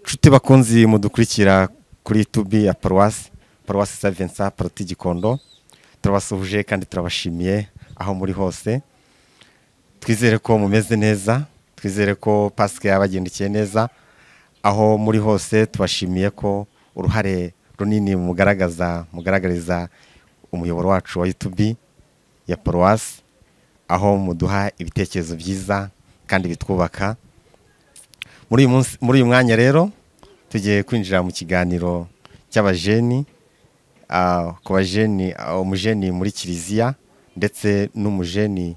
nshuti bakunzi mudukurikira kuri tubi ya paruwasi paruwasi sa vincent paroti gikondo turabasuhuje kandi turabashimiye aho muri hose twizere ko mumeze neza twizere ko pasike yabagendekiye neza aho muri hose tubashimiye ko uruhare runini mugaragaza mugaragariza umuyoboro wacu wa yutubi ya paruwasi aho muduha ibitekerezo byiza kandi bitwubaka muri uyu munsi- muri uyu mwanya rero tugiye kwinjira mu kiganiro cy'abajeni ah, ku bajeni ah, umujeni muri kiliziya ndetse n'umujeni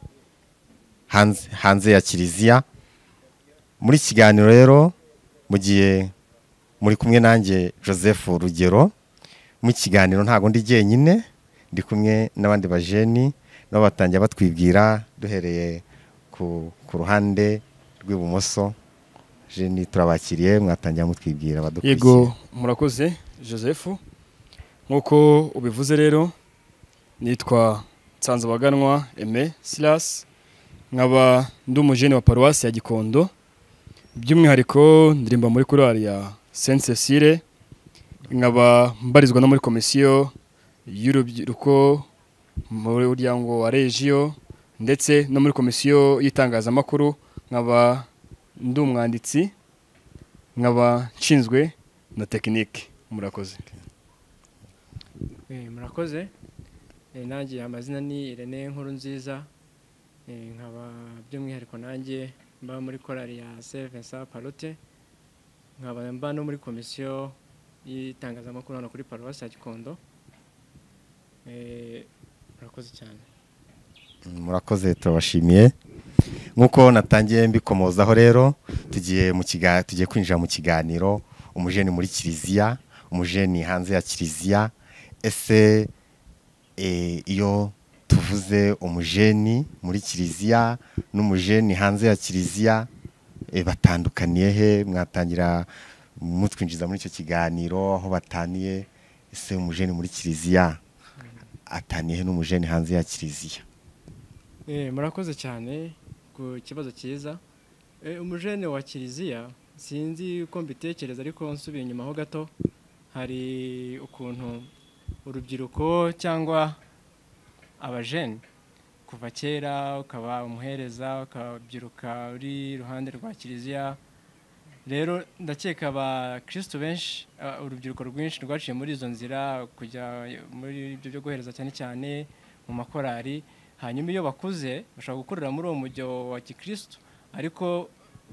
hanze hanze ya kiliziya muri iki kiganiro rero mu gihe muri kumwe nanjye joseph rugero mu kiganiro ntabwo ndi jyenyine ndi kumwe n'abandi bajeni nabo batangiye batwibwira duhereye ku, ku ruhande rw'ibumoso jeni turabakiriye mwatangira mutwibwira yego abadukurikira murakoze joseph nk'uko ubivuze rero nitwa nsanzabaganwa eme silas nkaba ndi umujene wa paruwasi ya gikondo by'umwihariko ndirimba muri korali ya saint cecile nkaba mbarizwa no muri komisiyo y'urubyiruko muri muryango wa regiyo ndetse no muri komisiyo y'itangazamakuru nkaba ndi umwanditsi nkaba nshinzwe na tekinike murakoze Eh, murakoze Eh, nanjye amazina ni irene nkuru nziza nkaba by'umwihariko nanjye mba muri korali ya sevensa parote nkaba mba no muri komisiyo y'itangazamakuru hano kuri paruwasi ya gikondo Eh, murakoze cyane murakoze turabashimiye nk'uko natangiye mbikomozaho rero tugiye mu kiga- tugiye kwinjira mu kiganiro umujeni muri kiliziya umujeni hanze ya kiliziya ese eh, iyo tuvuze umujeni muri kiliziya n'umujeni hanze ya kiliziya eh, batandukaniye he mwatangira mutwinjiza muri icyo kiganiro aho bataniye ese umujeni muri kiliziya ataniye he n'umujeni hanze ya kiliziya Eh, murakoze cyane ku kibazo cyiza Eh, umujene wa kiliziya sinzi uko mbitekereza ariko nsubiye inyuma ho gato hari ukuntu urubyiruko cyangwa abajene kuva kera ukaba umuhereza ukabyiruka uri iruhande rwa kiliziya rero ndakeka abakirisitu benshi a- urubyiruko rwinshi rwaciye muri izo nzira kujya muri ibyo byo guhereza cyane cyane mu makorari hanyuma iyo bakuze bashobora gukorera muri uwo mujyo wa gikirisitu ariko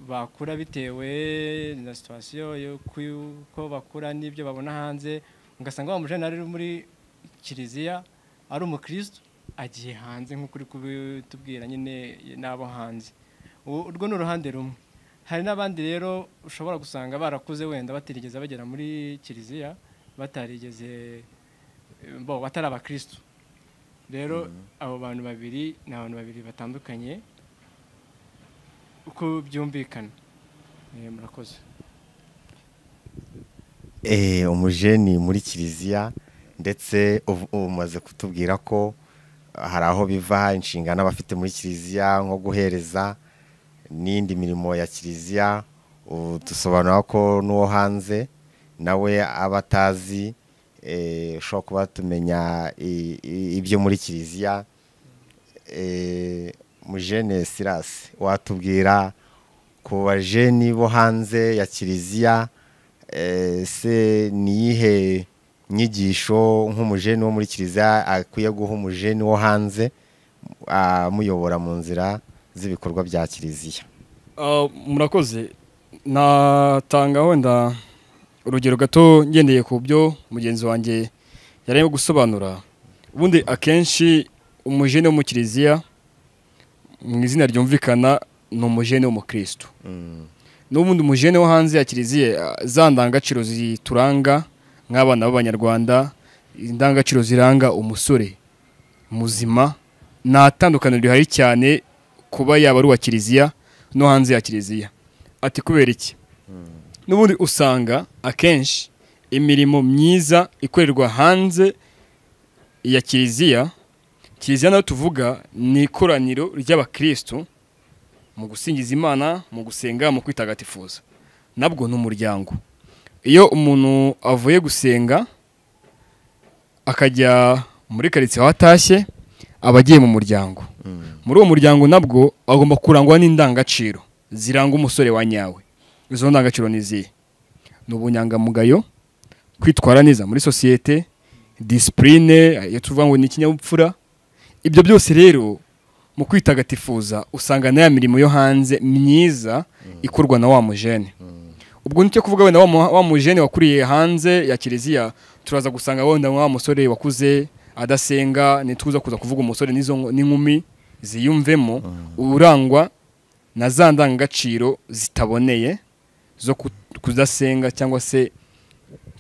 bakura bitewe na situwasiyo y'uko bakura n'ibyo babona hanze ugasanga wa mujene ari muri kiliziya ari umukirisitu agiye hanze nk'uko uri kubitubwira nyine n'abo hanze U- urwo ni uruhande rumwe hari n'abandi rero ushobora gusanga barakuze wenda batarigeze bagera muri kiliziya batarigeze bo batari abakirisitu rero abo bantu babiri ni abantu babiri batandukanye uko byumvikana Eh, murakoze Eh, umujeni muri kiliziya ndetse uv- umaze kutubwira ko hari aho biva inshingano aba afite muri kiliziya nko guhereza n'indi mirimo ya kiliziya u- dusobanura ko n'uwo hanze nawe aba atazi eh, ushobora kuba tumenya i- i- ibyo muri kiliziya eh, mujene sirasi watubwira ku bajeni bo hanze ya kiliziya eh, se niyihe nyigisho nk'umujeni wo muri kiliziya akwiye guha umujeni wo hanze amuyobora mu nzira z'ibikorwa bya kiliziya Ah, murakoze natanga wenda urugero gato ngendeye ku byo mugenzi wanjye yarimo gusobanura ubundi akenshi umujene wo mu kiliziya mu izina ryumvikana ni umujene w'umukirisitu n'ubundi umujene wo hanze ya kiliziya ah, za ndangagaciro zituranga nk'abana b'abanyarwanda indangagaciro ziranga umusore muzima nta tandukaniro rihari cyane kuba yaba ari uwa kiliziya no hanze ya kiliziya ati kubera iki n'ubundi usanga akenshi imirimo myiza ikorerwa hanze ya kiliziya kiliziya nayo tuvuga ni ikoraniro ry'abakirisitu mu gusingiza imana mu gusenga mu kwitagatifuza nabwo ni umuryango iyo umuntu avuye gusenga akajya muri karitsiye aho atashye aba agiye mu muryango muri uwo muryango nabwo agomba kurangwa n'indangagaciro ziranga umusore wa nyawe izo ndangagaciro ni izihe ni ubunyangamugayo kwitwara neza muri sosiyete disipurine iyo tuvuga ngo ni ikinyabupfura ibyo byose rero mu kwitagatifuza usanga na ya mirimo yo hanze myiza ikorwa na wa mujene ubwo nicyo kuvuga wenda wa mu- wa mujene wakuriye hanze ya kiliziya turaza gusanga wenda wa musore wakuze adasenga ntituza kuza kuvuga umusore n'izo nko- n'inkumi ziyumvemo urangwa na za ndangagaciro zitaboneye zo ku- kudasenga cyangwa se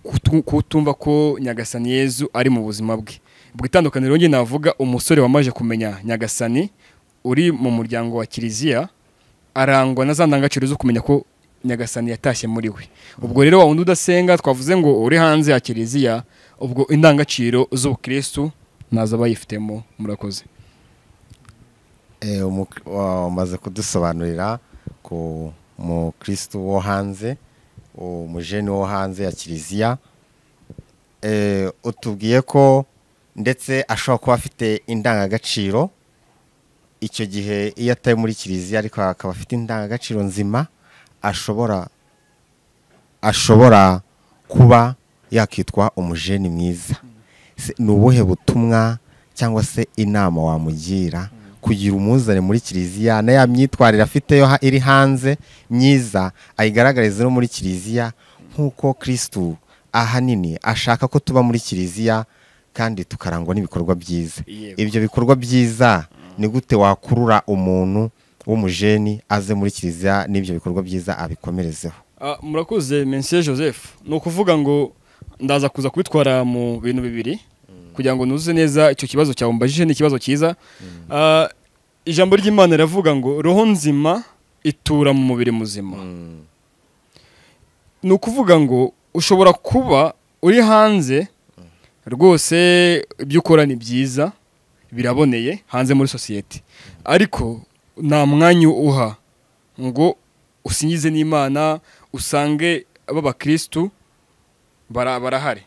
kutu- kutumva ko nyagasani yezu ari mu buzima bwe ubwo itandukaniro njye navuga umusore wamaje kumenya nyagasani uri mu muryango wa kiliziya arangwa na za ndangagaciro zo kumenya ko nyagasani yatashye muri we ubwo rero wa wundi udasenga twavuze ngo uri hanze ya kiliziya ubwo indangagaciro z'ubukirisitu naza abayifitemo murakoze Eh, umu- wa- umaze kudusobanurira ku mukristo wo hanze umujeni wo hanze ya kiliziya Eh, utubwiye ko ndetse ashobora kuba afite indangagaciro icyo gihe iyo atari muri kiliziya ariko akaba afite indangagaciro nzima ashobora ashobora kuba yakitwa umujeni mwiza Se- ni ubuhe butumwa cyangwa se inama wamugira kugira umuzane muri kiliziya na ya myitwarire afite yo ha- iri hanze myiza ayigaragarize no muri kiliziya nk'uko kirisitu ahanini ashaka ko tuba muri kiliziya kandi tukarangwa n'ibikorwa byiza Yego. ibyo bikorwa byiza ni gute wakurura umuntu w'umujeni aze muri kiliziya n'ibyo bikorwa byiza abikomerezeho Ah, murakoze mensiye joseph ni ukuvuga ngo ndaza kuza kubitwara mu bintu bibiri kugira ngo nuzuze neza icyo kibazo cyawe mbajije ni ikibazo cyiza Ah, ijambo ry'imana riravuga ngo roho nzima itura mu mubiri muzima ni ukuvuga ngo ushobora kuba uri hanze rwose ibyo ukora ni byiza biraboneye hanze muri sosiyete ariko nta mwanya uha ngo usingize n'imana usange b'abakirisitu bara- barahari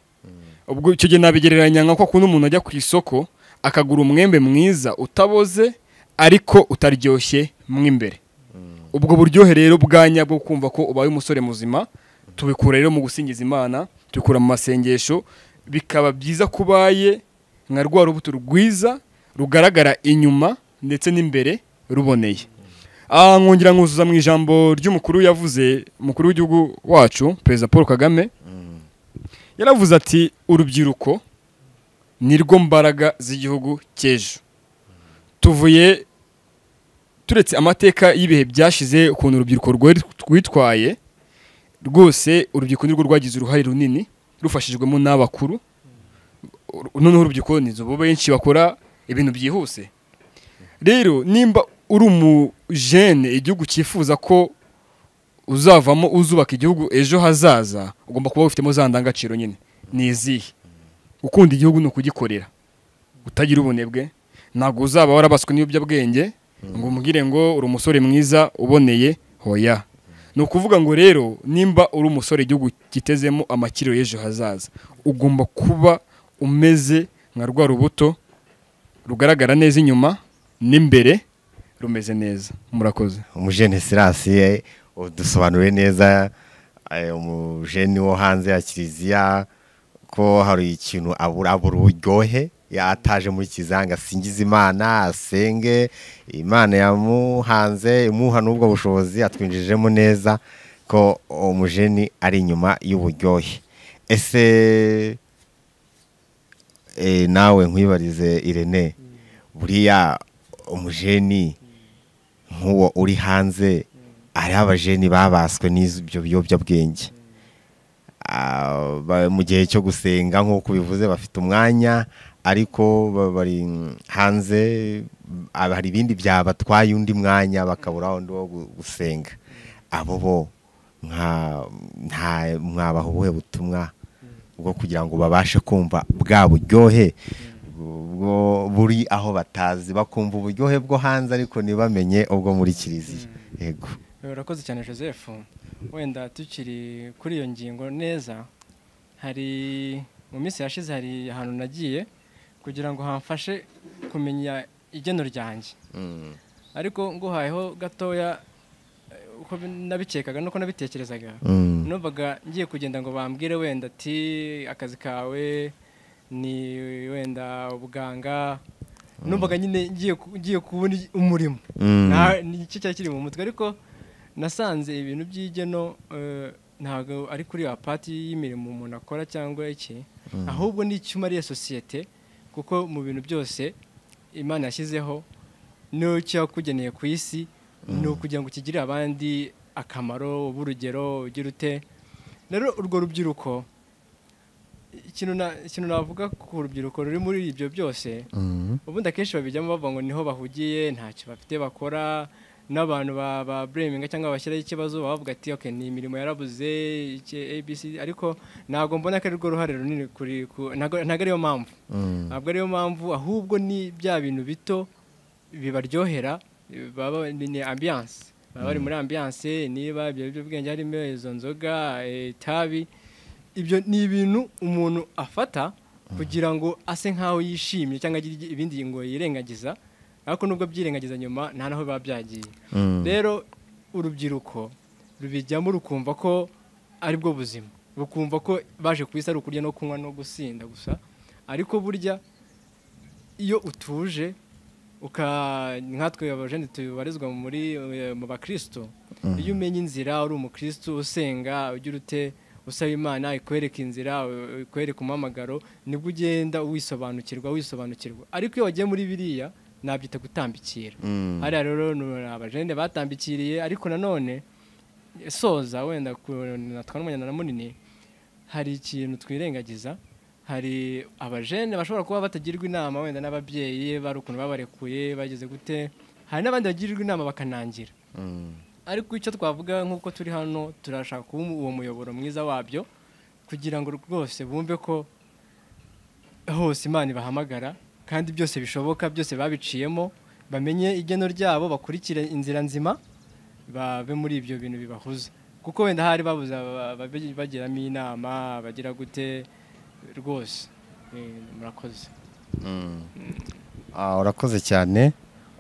ubwo icyo gihe nabigereranya nka kwa kundi umuntu ajya ku isoko akagura umwembe mwiza utaboze ariko utaryoshye mo imbere ubwo buryohe rero bwa nyabwo kumva ko ubaye umusore muzima tubikura rero mu gusingiza imana tubikura mu masengesho bikaba byiza kubaye nka rwa rubuto rwiza rugaragara inyuma ndetse n'imbere ruboneye Ah, nkongera nkuzuza mu ijambo ry'umukuru yavuze umukuru w'igihugu wacu perezida paul kagame yaravuze ati urubyiruko ni rwo mbaraga z'igihugu cy'ejo tuvuye turetse amateka y'ibihe byashize ukuntu urubyiruko rwari rwitwaye rwose urubyiruko nirwo rwagize uruhare runini rufashijwemo n'abakuru Ur- noneho urubyiruko ni bo benshi bakora ibintu byihuse rero nimba uri umujene igihugu cyifuza ko uzavamo uzubaka igihugu ejo hazaza ugomba kuba wifitemo za ndangagaciro nyine ni izihe gukunda igihugu ni ukugikorera utagira ubunebwe ntabwo uzaba warabaswe n'ibiyobyabwenge ngo umubwire ngo uri umusore mwiza uboneye hoya ni ukuvuga ngo rero nimba uri umusore igihugu gitezemo amakiro y'ejo hazaza ugomba kuba umeze nka rwa rubuto rugaragara neza inyuma n'imbere rumeze neza murakoze umujene sirasi eh, udusobanuriye neza eh, umujene wo hanze ya kiliziya ko hari ikintu abura abura uburyohe ya- ataje muri kizanga asingize imana asenge imana yamuhanze imuha n'ubwo bushobozi atwinjijemo neza ko umujeni ari inyuma y'uburyohe ese eh, nawe nkwibarize irene buriya umujeni nk'uwo uri hanze ari abajeni babaswe n'ibyo biyobyabwenge Ah, ba- mu gihe cyo gusenga nk'uko bivuze bafite umwanya ariko ba- bari mm, hanze ah, hari ibindi byabatwaye undi mwanya bakabura undi wo gu- gusenga abo bo nka- nta- mwabaha ubuhe butumwa bwo kugira ngo babashe kumva bwa buryohe bwo- buri aho batazi bakumva uburyohe bwo hanze ariko ntibamenye ubwo muri kiliziya yego Eh, urakoze cyane joseph wenda tukiri kuri iyo ngingo neza hari mu minsi yashize hari ahantu nagiye kugira ngo hamfashe kumenya igeno ryanjye ariko nguhayeho gatoya eh, uko bi- nabikekaga nuko nabitekerezaga numvaga ngiye kugenda ngo bambwire wenda ati akazi kawe ni wenda ubuganga numvaga nyine ngiye ku- ngiye kubona umurimo Na- ni igice cyari kiri mu mutwe ariko nasanze ibintu by'igeno eh, ntabwo ari kuri ya pati y'imirimo umuntu akora cyangwa iki ahubwo ni icyuma ariyo sosiyete kuko mu bintu byose imana yashyizeho niyo cyakugeneye ku isi ni ukugira ngo kigirire abandi akamaro ube urugero ugira ute rero urwo rubyiruko ikintu na- ikintu navuga ku rubyiruko ruri muri ibyo byose ubundi akenshi babijyamo bavuga ngo niho bahugiye ntacyo bafite bakora n'abantu ba- ba bureminga cyangwa bashyiraho ikibazo baba bavuga ati okay, ni imirimo yarabuze iki abc ariko ntabwo mbona ko ari rwo ruhare runini kuri ku- ntabwo ntabwo ariyo mpamvu ntabwo ariyo mpamvu ahubwo ni bya bintu bito bibaryohera baba ni ambiyanse baba bari muri ambiyanse niba ibiyobyabwenge harimo izo nzoga eh, itabi ibyo ni ibintu umuntu afata kugira ngo ase nk'aho yishimye cyangwa agira ibindi ngo yirengagiza ariko nubwo byirengagiza nyuma nta naho biba byagiye rero urubyiruko rubijyamo rukumva ko ari bwo buzima rukumva ko baje ku isi ari ukurya no kunywa no gusinda gusa ariko burya iyo utuje uka nkatwe abajene tubarizwa muri eh, mu bakristo iyo umenye inzira uri umukristo usenga ugira ute usaba imana ikwereka inzira u- ikwereka umuhamagaro nibwo ugenda wisobanukirwa wisobanukirwa ariko iyo wagiye muri biriya nabyita gutambikira hariya rero ni abajene batambikiriye ariko nanone soza wenda ku- natwa n'umunyana na munini hari ikintu twirengagiza hari abajene bashobora kuba batagirwa inama wenda n'ababyeyi bari ukuntu babarekuye bageze gute hari n'abandi bagirirwa inama bakanangira ariko icyo twavuga nk'uko turi hano turashaka kuba uwo muyoboro mwiza wabyo kugira ngo rwose bumve ko hose imana ibahamagara kandi byose bishoboka byose babiciyemo bamenye igeno ryabo bakurikire inzira nzima babe muri ibyo bintu bibahuza kuko wenda hari babuze aba- aba- bagiramo inama bagira gute rwose Eh, murakoze Ah, urakoze cyane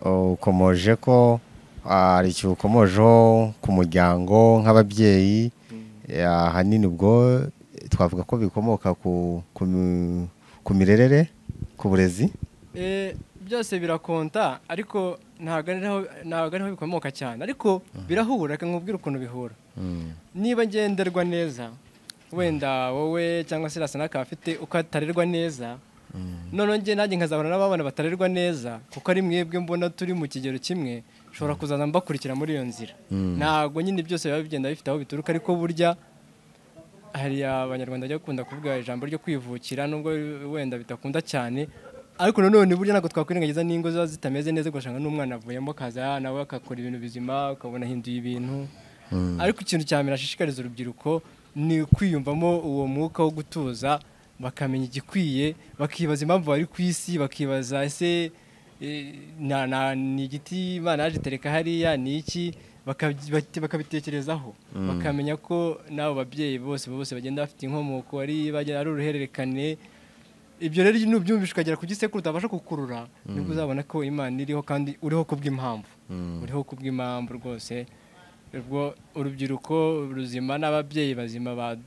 ukomoje ko ah, hari icyo ukomojeho ku muryango nk'ababyeyi eh, ahanini ubwo eh, twavuga ko bikomoka ku ku mi- ku mirerere ku burezi Eh, byose birakonta ariko ntabwo ari naho- ntabwo ariho bikomoka cyane ariko birahura reka nkubwire ukuntu bihura niba ngenderwa neza wenda wowe cyangwa se rasa n'akaba afite uko atarerwa neza noneho njye nanjye nkazahura n'abana batarerwa neza kuko ari mwebwe mbona turi mu kigero kimwe nshobora kuzaza mbakurikira muri iyo nzira ntabwo nyine byose biba bigenda bifite aho bituruka ariko burya hari abanyarwanda bajya bakunda kuvuga ijambo ryo kwivukira nubwo wenda bitakunda cyane ariko nanone burya ntabwo twakwirengagiza n'ingo ziba zitameze neza ugasanga n'umwana avuyemo akaza nawe agakora ibintu bizima ukabona ahinduye ibintu ariko ikintu cya mbere ashishikariza urubyiruko ni kwiyumvamo uwo mwuka wo gutuza bakamenya igikwiye bakibaza impamvu bari ku isi bakibaza ese eh, na- na- ni igiti imana yaje itereka hariya ni iki Bakabyi- bati- bakabitekerezaho bakamenya ko n'abo babyeyi bose bose bagenda bafite inkomoko ari bagenda ari uruhererekane ibyo rero iyo ubyumvishe ukagera ku gisekuru utabasha kukurura nibwo uzabona ko imana iriho kandi uriho kubw'impamvu uriho kubw'impamvu rwose ubwo urubyiruko ruzima n'ababyeyi bazima ba-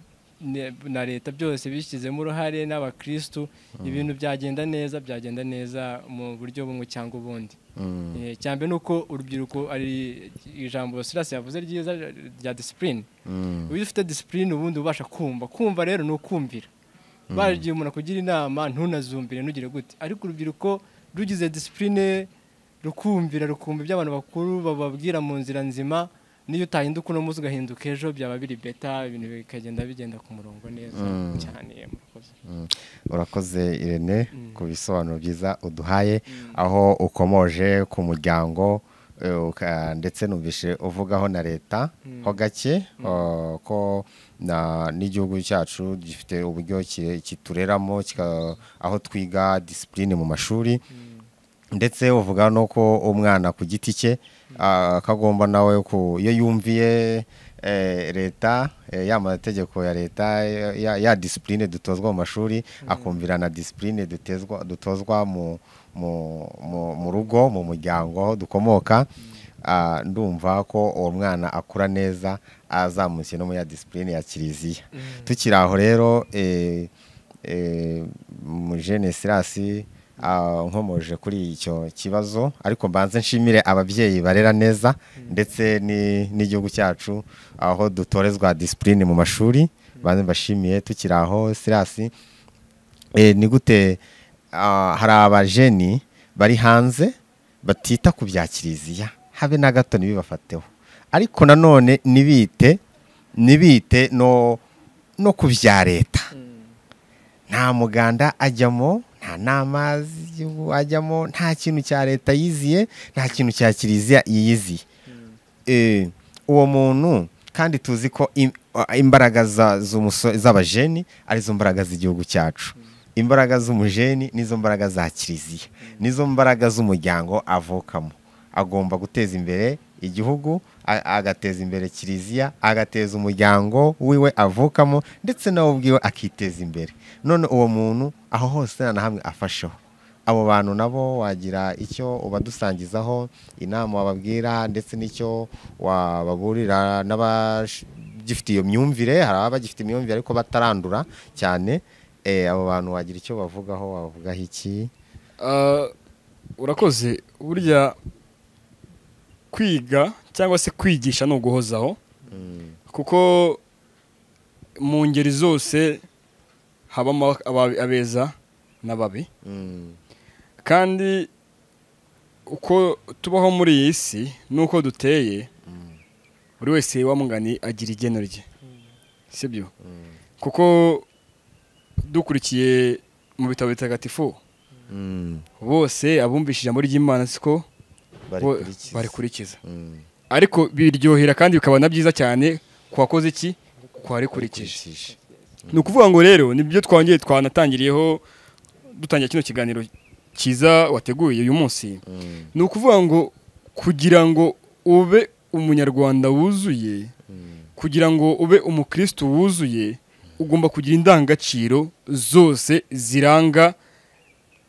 ne- na leta byose bishyizemo uruhare n'abakristu ibintu byagenda neza byagenda neza mu buryo bumwe cyangwa ubundi Eh, cyane ni uko urubyiruko ari ijambo sirasi yavuze ryiza rya disipurine iyo ufite disipurine ubundi ubasha kumva kumva rero ni ukumvira baragiye umuntu akugira inama ntunazumbire ntugire gute ariko urubyiruko rugize disipurine rukumvira rukumva ibyo abantu bakuru bababwira mu nzira nzima niyo utahinduka uno munsi ugahinduka ejo byaba biri beta ibintu bikagenda bigenda ku murongo neza cyane murakoze urakoze irene ku bisobanuro byiza uduhaye aho ukomoje ku muryango eh, uka- ndetse numvishe uvugaho na leta ho gake eh, ko na- n'igihugu cyacu gifite uburyo ki- kitureramo kika- aho twiga disipurine mu mashuri ndetse uvuga no ko umwana ku giti cye akagomba nawe ku iyo yumviye eh, leta eh, ya mategeko ya leta ya, ya disipurine dutozwa mu mashuri akumvira na disipurine dutezwa- dutozwa mu mu- mu- mu rugo mu muryango aho dukomoka Ah, ndumva ko uwo mwana akura neza azamutse no mu ya disipurine ya kiliziya tukiri aho rero eh, eh, mu jene sirasi ah, nkomoje kuri icyo kibazo ariko mbanze nshimire ababyeyi barera neza ndetse ni- n'igihugu cyacu aho dutorezwa disipurine mu mashuri banze mbashimiye tukiri aho sirasi Eh, ni gute ah, hari abajeni bari hanze batita ku bya kiliziya habe na gato ntibibafateho ariko nanone nibite nibite no no ku bya leta nta muganda ajyamo nta n'amazi y'igihugu ajyamo nta kintu cya leta yiziye nta kintu cya kiliziya yiziye Eh, uwo muntu kandi tuzi ko im- a- imbaraga za- z'umuso- z'abajeni arizo mbaraga z'igihugu cyacu imbaraga z'umujeni nizo mbaraga za kiliziya nizo mbaraga z'umuryango avukamo agomba guteza imbere igihugu a- agateza imbere kiliziya agateza umuryango wiwe avukamo ndetse nawe ubwiwe akiteza imbere none uwo muntu aho hose nta na hamwe afasheho abo bantu nabo wagira icyo ubadusangizaho inama wababwira ndetse n'icyo wababurira n'abagifite iyo myumvire hari ababa bagifite imyumvire ariko batarandura cyane eh, abo bantu wagira icyo bavugaho wavugaho iki Ah, urakoze burya kwiga cyangwa se kwigisha ni uguhozaho kuko mu ngeri zose habamo aba- abeza n'ababi Mm, kandi uko tubaho muri iyi si n'uko duteye buri wese wamugani agira igeno rye sibyo kuko dukurikiye mu bitabo bitagatifu mm, bose abumvisha ijambo ry'imana siko bo- barikurikiza. barikurikiza Mm, ariko biryohera kandi bikaba na byiza cyane ku wakoze iki ku warikurikije barikurikiza. ni ukuvuga ngo rero nibyo twongeye twanatangiriyeho dutangira kino kiganiro cyiza wateguye uyu munsi Mm, ni ukuvuga ngo kugira ngo ube umunyarwanda wuzuye mm, kugira ngo ube umukristo wuzuye ugomba kugira indangagaciro zose ziranga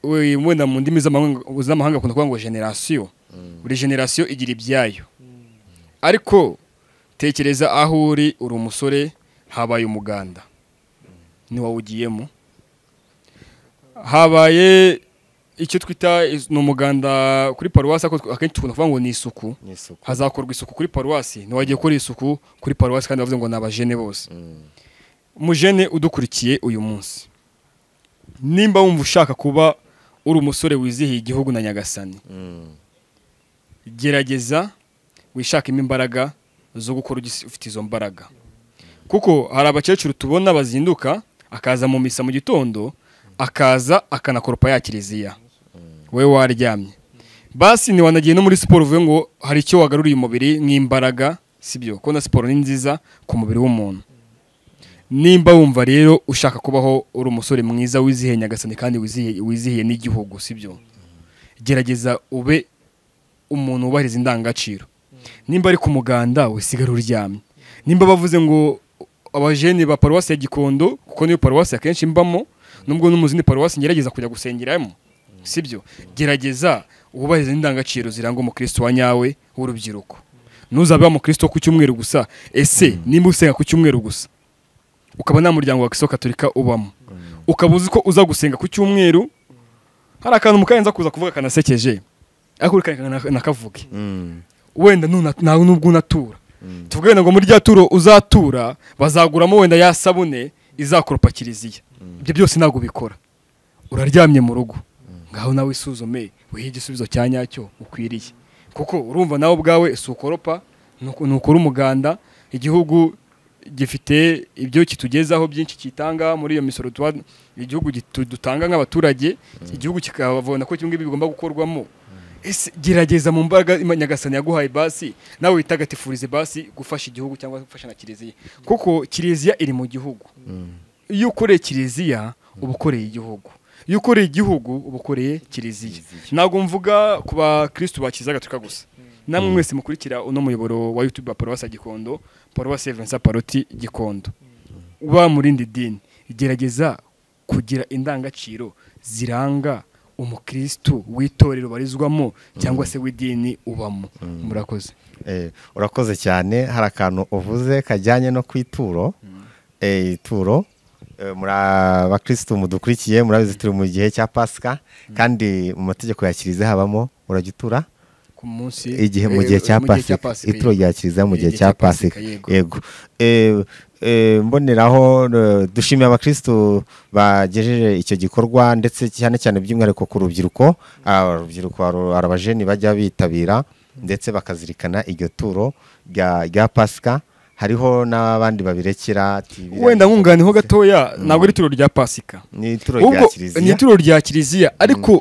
we- wenda mu ndimi z'amahanga z'amahanga akunda kuvuga ngo generasiyo buri generasiyo igira ibyayo ariko tekereza aho uri uri umusore habaye umuganda ntiwawugiyemo habaye icyo twita is- ni umuganda kuri paruwasi ariko tw- akenshi tukunda kuvuga ngo ni isuku ni isuku. hazakorwa isuku kuri paruwasi ntiwagiye gukora isuku kuri paruwasi kandi bavuze ngo ni abajene bose Mm, umujene udukurikiye uyu munsi nimba wumva ushaka kuba uri umusore wizihiye igihugu na nyagasani mm, gerageza wishakemo imbaraga zo gukora ugis- ufite izo mbaraga kuko hari abakecuru tubona bazinduka akaza mu misa mu gitondo akaza akanakoropa ya kiliziya wowe waryamye basi ntiwanagiye no muri siporo uvuye ngo hari icyo wagaruriye umubiri nk'imbaraga sibyo kuko na siporo ni nziza ku mubiri w'umuntu nimba wumva rero ushaka kubaho uri umusore mwiza wizihiye nyagasani kandi wizihiye, wizihiye n'igihugu sibyo gerageza ube umuntu wubahiriza indangagaciro nimba ari ku muganda usigara uryamye nimba bavuze ngo abajene ba paruwasi ya gikondo kuko niyo paruwasi akenshi mbamo nubwo no mu zindi paruwasi ngerageza kujya gusengeramo sibyo gerageza wubahiriza indangagaciro ziranga umukristo wa nyawe w'urubyiruko ntuzabe wa mukristo ku cyumweru gusa ese nimba usenga ku cyumweru gusa ukaba nta muryango wa kiso katolika ubamo ukaba uzi ko uza gusenga ku cyumweru hari akantu mukayenza kuza kuvuga kanasekeje ariko uri kare nakavuge mm, wenda nuna- nawe nubwo unatura Mm. tuvuge wenda ngo muri rya turo uzatura bazaguramo wenda ya sabune izakoropa kiliziya ibyo byose ntabwo ubikora uraryamye mu rugo ngaho nawe isuzume wihe igisubizo cya nyacyo ukwiriye kuko urumva nawe ubwawe si ukoropa ni uku- ni ukora umuganda igihugu gifite ibyo kitugezaho byinshi kitanga muri iyo misoro tuba igihugu gitu- dutanga nk'abaturage igihugu kikabona ko kimwe bigomba gukorwamo ese gerageza mu mbaraga Ima- nyagasani yaguhaye basi nawe witagatifurize basi gufasha igihugu cyangwa gufasha na kiliziya kuko kiliziya iri mu gihugu iyo ukoreye kiliziya uba ukoreye igihugu iyo ukoreye igihugu uba ukoreye kiliziya ntabwo mvuga ku bakirisitu ba kiliziya gatolika gusa namwe mwese mukurikira uno muyoboro wa YouTube wa paruwasi gikondo paruwasi Evansa Paroti gikondo uba mu rindi dini gerageza kugira indangagaciro ziranga umukristo w'itorero barizwamo cyangwa se w'idini ubamo murakoze Eh, urakoze cyane hari akantu uvuze kajyanye no ku ituro Eh, ituro eh, muri abakirisitu mudukurikiye murabizi turi mu gihe cya pasika kandi mu mategeko ya kiliziya habamo urajya utura ku munsi igihe mu gihe cya pasika ituro rya kiliziya mu gihe cya pasika yego yego Eh, eh, mboneraho eh, dushimiye abakirisitu bagejeje icyo gikorwa ndetse cyane cyane by'umwihariko ku rubyiruko Ah, urubyiruko hari- hari abajeni bajya bitabira ndetse bakazirikana iryo turo rya rya pasika hariho n'abandi babirekera ati, wenda nkunganiho gatoya ntabwo ari ituro rya pasika ni ituro rya ubwo ni kiliziya ituro rya kiliziya ariko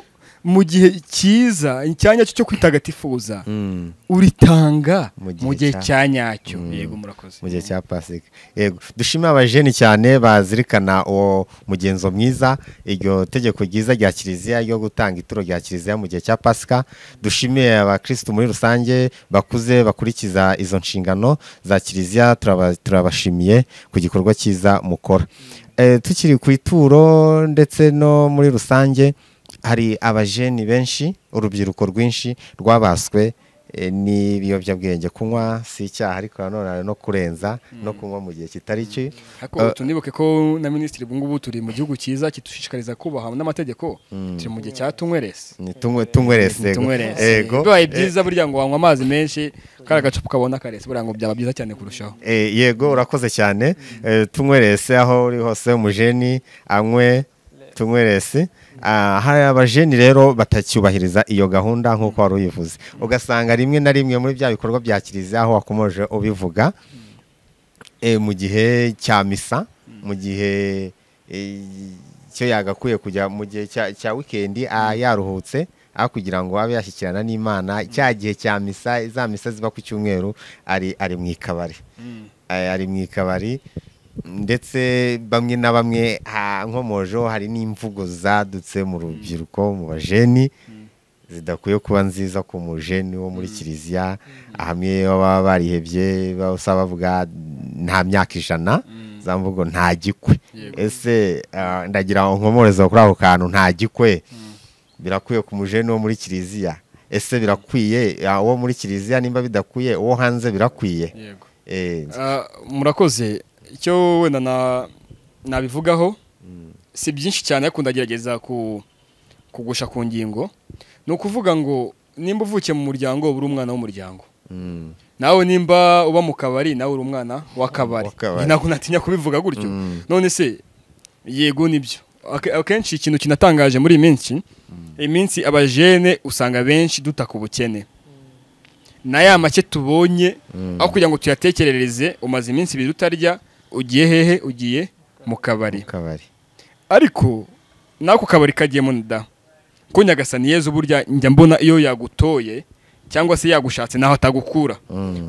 mu gihe cyiza icyanya cyo cyo kwitagatifuza Mm. uritanga Mu gihe mu gihe cya- cya nyacyo Mm. yego murakoze mu gihe cya pasika yego dushimire abajeni cyane bazirikana uwo mugenzo mwiza iryo tegeko ryiza rya kiliziya ryo gutanga ituro rya kiliziya mu gihe cya pasika dushimiye abakirisitu muri rusange bakuze bakurikiza izo nshingano za kiliziya turaba- turabashimiye ku gikorwa cyiza mukora Eh, tukiri ku ituro ndetse no muri rusange hari abajeni benshi urubyiruko rwinshi rwabaswe eh, n'ibiyobyabwenge kunywa si icyaha ariko nanone hari no kurenza no kunywa mu gihe kitari cyo ariko tunibuke ko na minisitiri ubu ngubu turi mu gihugu cyiza kidushishikariza kubaha n'amategeko turi mu gihe cya tunyweresi ni tunywe tunywerese tunyweresi yego bibaye byiza burya ngo wanywa amazi menshi kariya gacupa kabona karese burya ngo byaba byiza cyane kurushaho Eh, yego urakoze cyane Eh, tunywerese aho uri hose umujeni anywe tunywerese Ah, hari abajeni rero batacyubahiriza iyo gahunda nk'uko wari uyivuze ugasanga rimwe na rimwe muri bya bikorwa bya kiliziya aho wakomeje ubivuga eh, mu gihe cya misa mu gihe eh, cyo yagakwiye kujya mu gihe cya cya wikendi ah, yaruhutse aho kugira ngo abe yashyikirana n'imana cya gihe cya misa za misa ziba ku cyumweru ari ari mu ikabari Ay- ari mu ikabari ndetse bamwe na bamwe ha- nkomojeho hari n'imvugo zadutse mu rubyiruko mu bajeni zidakwiye kuba nziza ku mujeni wo muri kiliziya hamwe baba barihebye basa bavuga nta myaka ijana za mvugo nta gikwe ese ah, ndagira ngo nkomoreze kuri ako kantu nta gikwe birakwiye ku mujeni wo muri kiliziya ese birakwiye ah, uwo muri kiliziya nimba bidakwiye uwo hanze birakwiye yego Eh, Ah, murakoze icyo wenda na- nabivugaho si byinshi cyane ariko ndagerageza ku- kugusha ku ngingo ni ukuvuga ngo nimba uvukiye mu muryango uba uri umwana w'umuryango mm. nawe nimba uba mu kabari nawe uri umwana w'akabari W'akabari. ntabwo natinya kubivuga gutyo Mm. none se yego nibyo Ake- akenshi ikintu kinatangaje muri iyi minsi iyi minsi abajene usanga benshi dutaka ubukene na ya make tubonye aho kugira ngo tuyatekerereze umaze iminsi ibiri utarya ugiye hehe ugiye mu kabari kabari ariko n'ako kabari kagiyemo nda ko nyagasaniyezu burya njya mbona iyo yagutoye cyangwa se yagushatse naho atagukura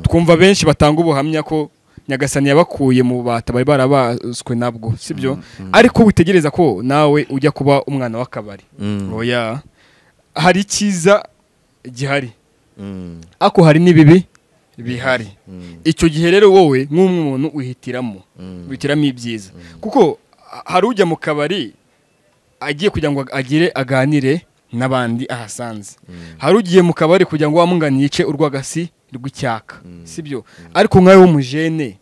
twumva benshi batanga ubuhamya ko nyagasani yabakuye mu bubata bari barabaswe nabwo sibyo ariko witegereza ko nawe ujya kuba umwana w'akabari oya hari icyiza gihari ariko hari n'ibibi bihari icyo gihe rero wowe nk'umwe muntu wihitiramo wihitiramo ibyiza kuko ha- hari ujya mu kabari agiye kugira ngo agire aganire n'abandi ahasanze hari ugiye mu kabari kugira ngo wamungani yice urwagasi rw'icyaka sibyo ariko nkawe w'umujene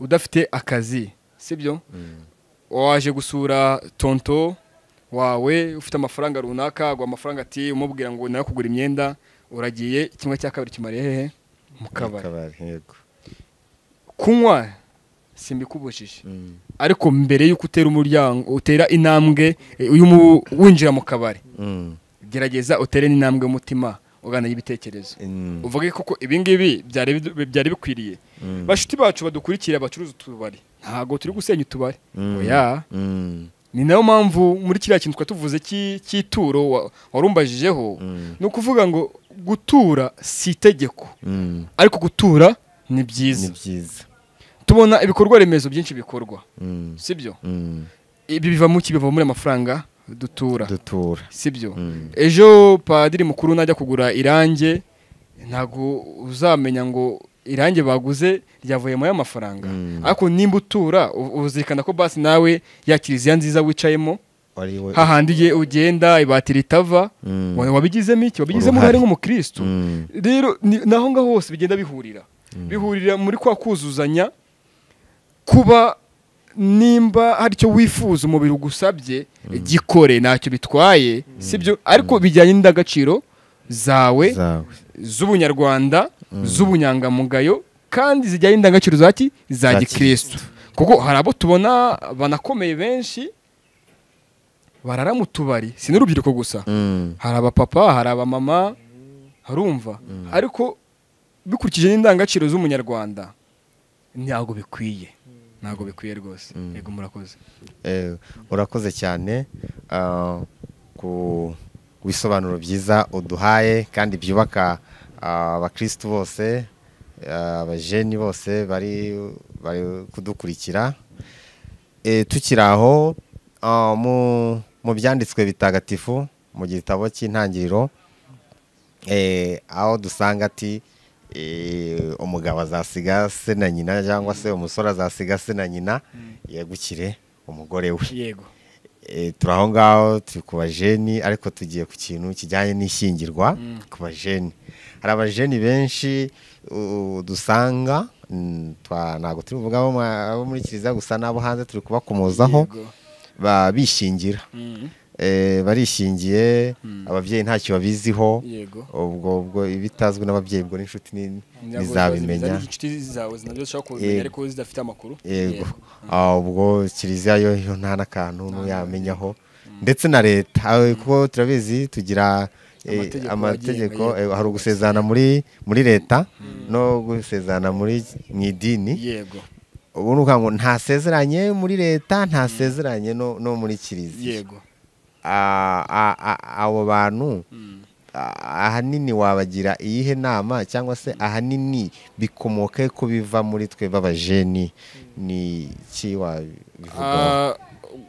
udafite akazi sibyo waje gusura tonto wawe ufite amafaranga runaka agwa amafaranga ati umubwira ngo nawe kugura imyenda uragiye kimwe cya kabiri kimariye hehe mu kabari yego kunywa simbikubujije ariko mbere y'uko utera umuryango utera intambwe eh, y'umu- winjira mu kabari gerageza utere n'intambwe y'umutima ugana y'ibitekerezo uvuge koko ibingibi byari bidu- byari bikwiriye bashiti bacu badukurikira bacuruza utubari ntabwo turi gusenya utubari oya ni nayo mpamvu muri kiriya kintu twari tuvuze cy'i- cy'ituro wa- warumbajijeho ni ukuvuga ngo gutura si itegeko ariko gutura ni ni byiza byiza tubona ibikorwa remezo byinshi bikorwa Mm. sibyo Mm. ibi biva mu ki biva muri amafaranga dutura dutura sibyo Mm. ejo padiri mukuru najya kugura irange ntabwo uzamenya ngo irangi baguze ryavuye muri amafaranga Mm. ariko nimba utura u- uzirikana ko basi nawe ya kiliziya nziza wicayemo wari we- hahandi igihe ugenda ibati ritava Mm. wa- wabigizemo iki wabigizemo Uruhare. uruhare nk'umukristo Mm. rero ni- naho ngaho hose bigenda bihurira bihurira muri kwa kuzuzanya kuba nimba hari icyo wifuza umubiri ugusabye gikore ntacyo bitwaye sibyo ariko bijyanye n'indangagaciro zawe zawe z'ubunyarwanda z'ubunyangamugayo kandi zijyanye n'indangagaciro zaki za Za gikristo kuko hari abo tubona banakomeye benshi barara mu tubari si n'urubyiruko gusa Mm. hari abapapa hari abamama harumva ariko bikurikije n'indangagaciro z'umunyarwanda ntabwo bikwiye ntabwo bikwiye rwose yego murakoze Eh, urakoze cyane ah, ku ku bisobanuro byiza uduhaye kandi byubaka ah, abakristu bose ah, abajeni bose bari bari kudukurikira Eh, tukiri aho ah, mu- mu byanditswe bitagatifu mu gitabo cy'intangiriro eh, aho dusanga ati eh, umugabo azasiga se na nyina cyangwa se umusore azasiga se na nyina yegukire umugore we yego Eh, turi aho ngaho turi ku bajeni ariko tugiye ku kintu kijyanye n'ishyingirwa ku bajeni hari abajeni benshi uh, dusanga mm, twa- ntabwo turi buvuge abo ma- abo muri kiliziya gusa n'abo hanze turi kubakomozaho Yego. ba- bishingira Mm. Eh, barishingiye ababyeyi ntacyo babiziho yego ubwo ubwo ibitazwi n'ababyeyi ubwo n'inshuti ni- Ntabwo ntizabimenya zibizana n'inshuti zawe nabyo zishobora kubimenya Yego. ariko zidafite amakuru yego Ah, ubwo kiliziya yo yo nta n'akantu ntuyamenyaho ndetse na leta ah, kuko turabizi tugira eh, Amategeko amategeko agenga- eh, hari ugusezerana muri muri leta no gusezerana muri mu idini yego ubu ni ukuvuga ngo ntasezeranye muri leta ntasezeranye no, no muri kiliziya yego Ah, ah, ah, abo bantu ah, ahanini wabagira iyihe nama cyangwa se ahanini bikomoke ku biva muri twe b'abajeni ni iki wabivugaho Ah,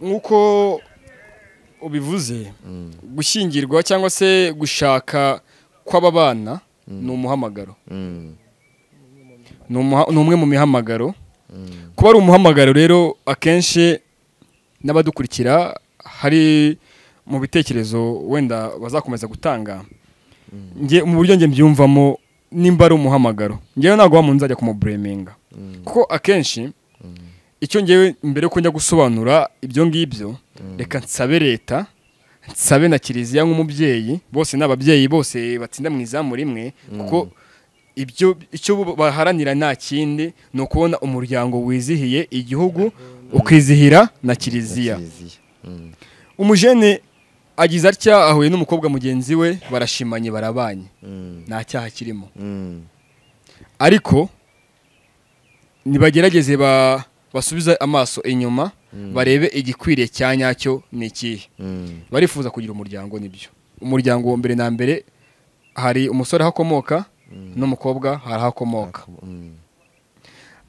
nk'uko ubivuze gushyingirwa cyangwa se gushaka kw'aba bana ni umuhamagaro Mm, ni umuha- ni umwe mu mihamagaro kuba ari umuhamagaro rero akenshi n'abadukurikira hari mu bitekerezo wenda bazakomeza gutanga Nge- mu buryo njye mbyumvamo nimba ari umuhamagaro ngewe ntabwo wa muntu nzajya kumubureminga kuko akenshi icyo ngewe mbere yuko njya gusobanura ibyo ngibyo reka nsabe leta nsabe na kiliziya nk'umubyeyi bose ni ababyeyi bose batsinda mu izamu rimwe kuko ibyo icyo baharanira nta kindi ni ukubona umuryango wizihiye igihugu ukizihira na kiliziya kiliziya. Mm, umujene agize atya ahuye n'umukobwa mugenzi we barashimanye barabanye mm, nta cyaha kirimo mm, ariko nibagerageze ba- basubize amaso inyuma barebe igikwiriye cya nyacyo ni ikihe mm, barifuza kugira umuryango nibyo umuryango wa mbere na mbere hari umusore ahakomoka n'umukobwa hari ahakomoka mm,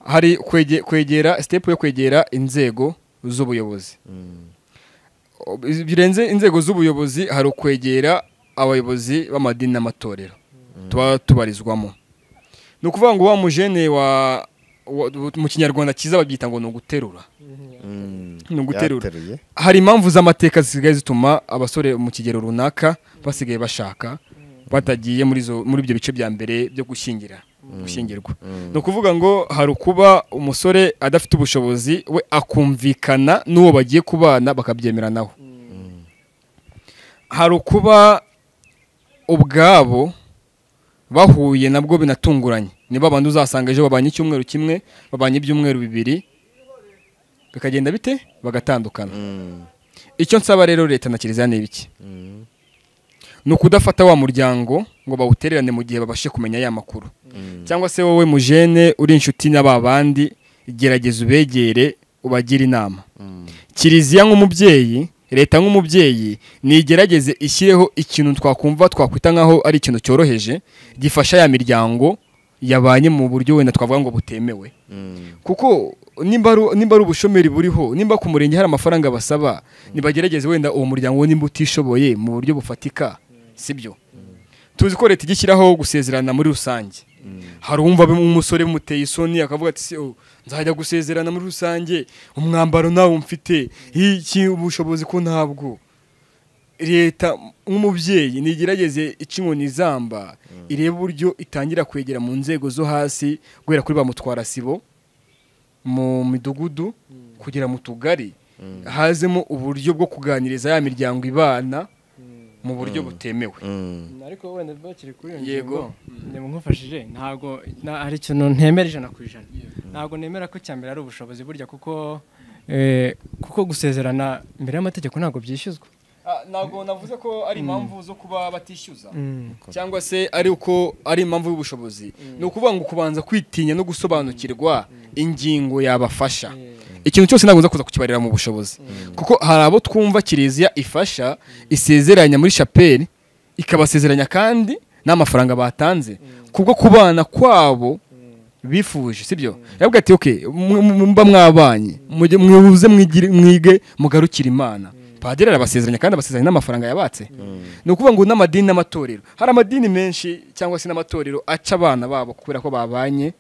hari kwege- kwegera sitepu yo kwegera inzego z'ubuyobozi mm, birenze inzego z'ubuyobozi hari ukwegera abayobozi b'amadini n'amatorero tuba tubarizwamo ni ukuvuga ngo wa mujene wa wa- mu kinyarwanda cyiza babyita ngo ni uguterura mm. Ni uguterura. Yateruye. hari impamvu z'amateka zisigaye zituma abasore mu kigero runaka basigaye bashaka batagiye muri zo- muri ibyo bice bya mbere byo gushyingira gushyingirwa ni ukuvuga ngo hari ukuba umusore adafite ubushobozi we akumvikana n'uwo bagiye kubana bakabyemera nawe hari ukuba ubwabo bahuye nabwo binatunguranye ni babandi uzasanga ejo babanye icyumweru kimwe babanye ibyumweru bibiri bikagenda bite bagatandukana Mm, icyo nsaba rero leta na kiliziya ni ibiki mm, ni ukudafata wa muryango ngo bawutererane mu gihe babashe kumenya ya makuru mm, cyangwa se wowe mujene uri inshuti na ba bandi gerageza ubegere ubagire inama mm, kiliziya nk'umubyeyi leta nk'umubyeyi nigerageze ishyireho ikintu twakumva twakwita nk'aho ari ikintu cyoroheje gifasha ya miryango yabanye mu buryo wenda twavuga ngo butemewe mm, kuko nimba ari nimba ari ubushomeri buriho nimba ku murenge hari amafaranga basaba nibagerageze wenda uwo muryango we nimba utishoboye mu buryo bufatika sibyo tuzi ko leta ijya ishyiraho gusezerana muri rusange hari uwumva umusore muteye isoni akavuga ati "Se, oh, nzajya gusezerana muri rusange umwambaro nawe mfite iki ubushobozi ko ntabwo leta nk'umubyeyi ntigerageze ica inkoni izamba irebe uburyo itangira kwegera mu nzego zo hasi guhera kuri ba mutwarasibo mu midugudu kugera mu tugari hazemo uburyo bwo kuganiriza ya miryango ibana mu buryo butemewe ariko wenda bakiri kuri iyo Yego. ngingo ntabwo nkufashije ntabwo na- hari ikintu ntemera ijana ku ijana ntabwo nemera ko icya mbere ari ubushobozi burya kuko eh, kuko gusezerana imbere y'amategeko ntabwo byishyuzwa Ah, ntabwo navuze ko ari impamvu zo kuba batishyuza Mm. cyangwa se ari uko ari impamvu y'ubushobozi ni ukuvuga ngo kubanza kwitinya no gusobanukirwa ingingo yabafasha ikintu cyose ntabwo nza kuza kukibarira mu bushobozi kuko hari abo twumva kiliziya ifasha isezeranya muri shapeli ikabasezeranya kandi n'amafaranga batanze kubwo kubana kwabo bifuje sibyo yavuga ati okay mu- mu- mba mwabanye mujye- mwihuze mwigire- mwige mugarukire imana padiri arabasezeranya kandi abasezeranya n'amafaranga yabatse ni ukuvuga ngo n'amadini n'amatorero hari amadini menshi cyangwa se n'amatorero aca abana babo kubera ko babanye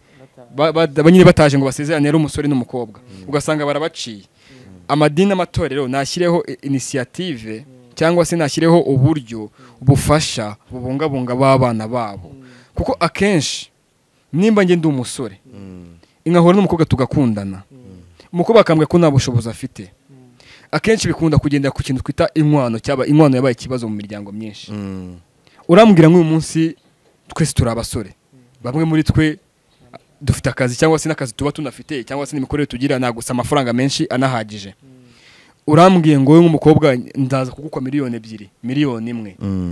ba- ba- ba- nyine bataje ngo basezerane ari umusore n'umukobwa ugasanga barabaciye amadini n'amatorero nashyireho i- inisiyative cyangwa se nashyireho uburyo bufasha bubungabunga b'abana babo kuko akenshi nimba njye ndi umusore inkahura n'umukobwa tugakundana umukobwa akambwira ko nta bushobozi afite akenshi bikunda kugenda ku kintu twita inkwano cyaba inkwano yabaye ikibazo mu miryango myinshi urambwira nk'uyu munsi twese turi abasore bamwe muri twe a- dufite akazi cyangwa se n'akazi tuba tunafite cyangwa se n'imikorere tugira nta gusa amafaranga menshi anahagije urambwiye ngo wowe nk'umukobwa ndaza kugukwa miliyoni ebyiri miliyoni imwe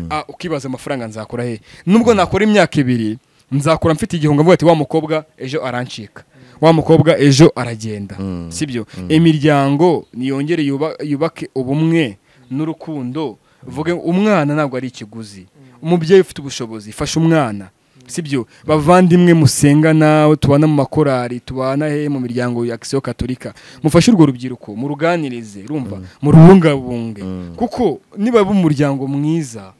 Ah, ukibaza amafaranga nzakora he nubwo nakora imyaka ibiri nzakora mfite igihunga mvuga ati wa mukobwa ejo arancika wa mukobwa ejo aragenda Mm. sibyo imiryango niyongere yuba- yubake ubumwe n'urukundo vuge umwana ntabwo ari ikiguzi umubyeyi ufite ubushobozi fasha umwana sibyo bavandimwe musengana tubana mu makorari tubana he mu miryango ya kisiyo katolika mufashe urwo rubyiruko muruganirize rumva murubungabunge Mm. kuko niba ari umuryango mwiza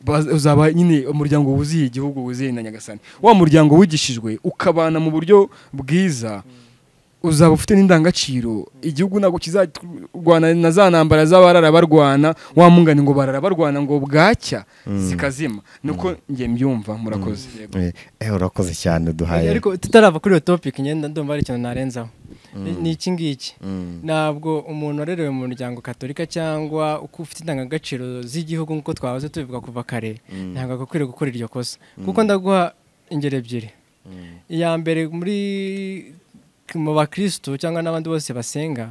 baz- uzaba nyine umuryango wuzuye igihugu wuzuye na nyagasani wa muryango wigishijwe ukabana mu buryo bwiza uzaba ufite n'indangagaciro igihugu ntabwo kizarwana na za ntambara z'abarara barwana wa mungani ngo barara barwana ngo bwacya zikazima nuko njye mbyumva murakoze Yego. Eh, urakoze cyane uduhaye ariko tutarava kuri iyo topic ngenda ndumva hari ikintu narenzaho Ni- ni iki ngiki Mm. ntabwo umuntu warerewe mu muryango katolika cyangwa uko ufite indangagaciro z'igihugu nk'uko twahoze tubivuga kuva kare ntabwo agakwiriye gukora iryo kosa kuko ndaguha ingero ebyiri iya mbere muri mu bakirisitu cyangwa n'abandi bose basenga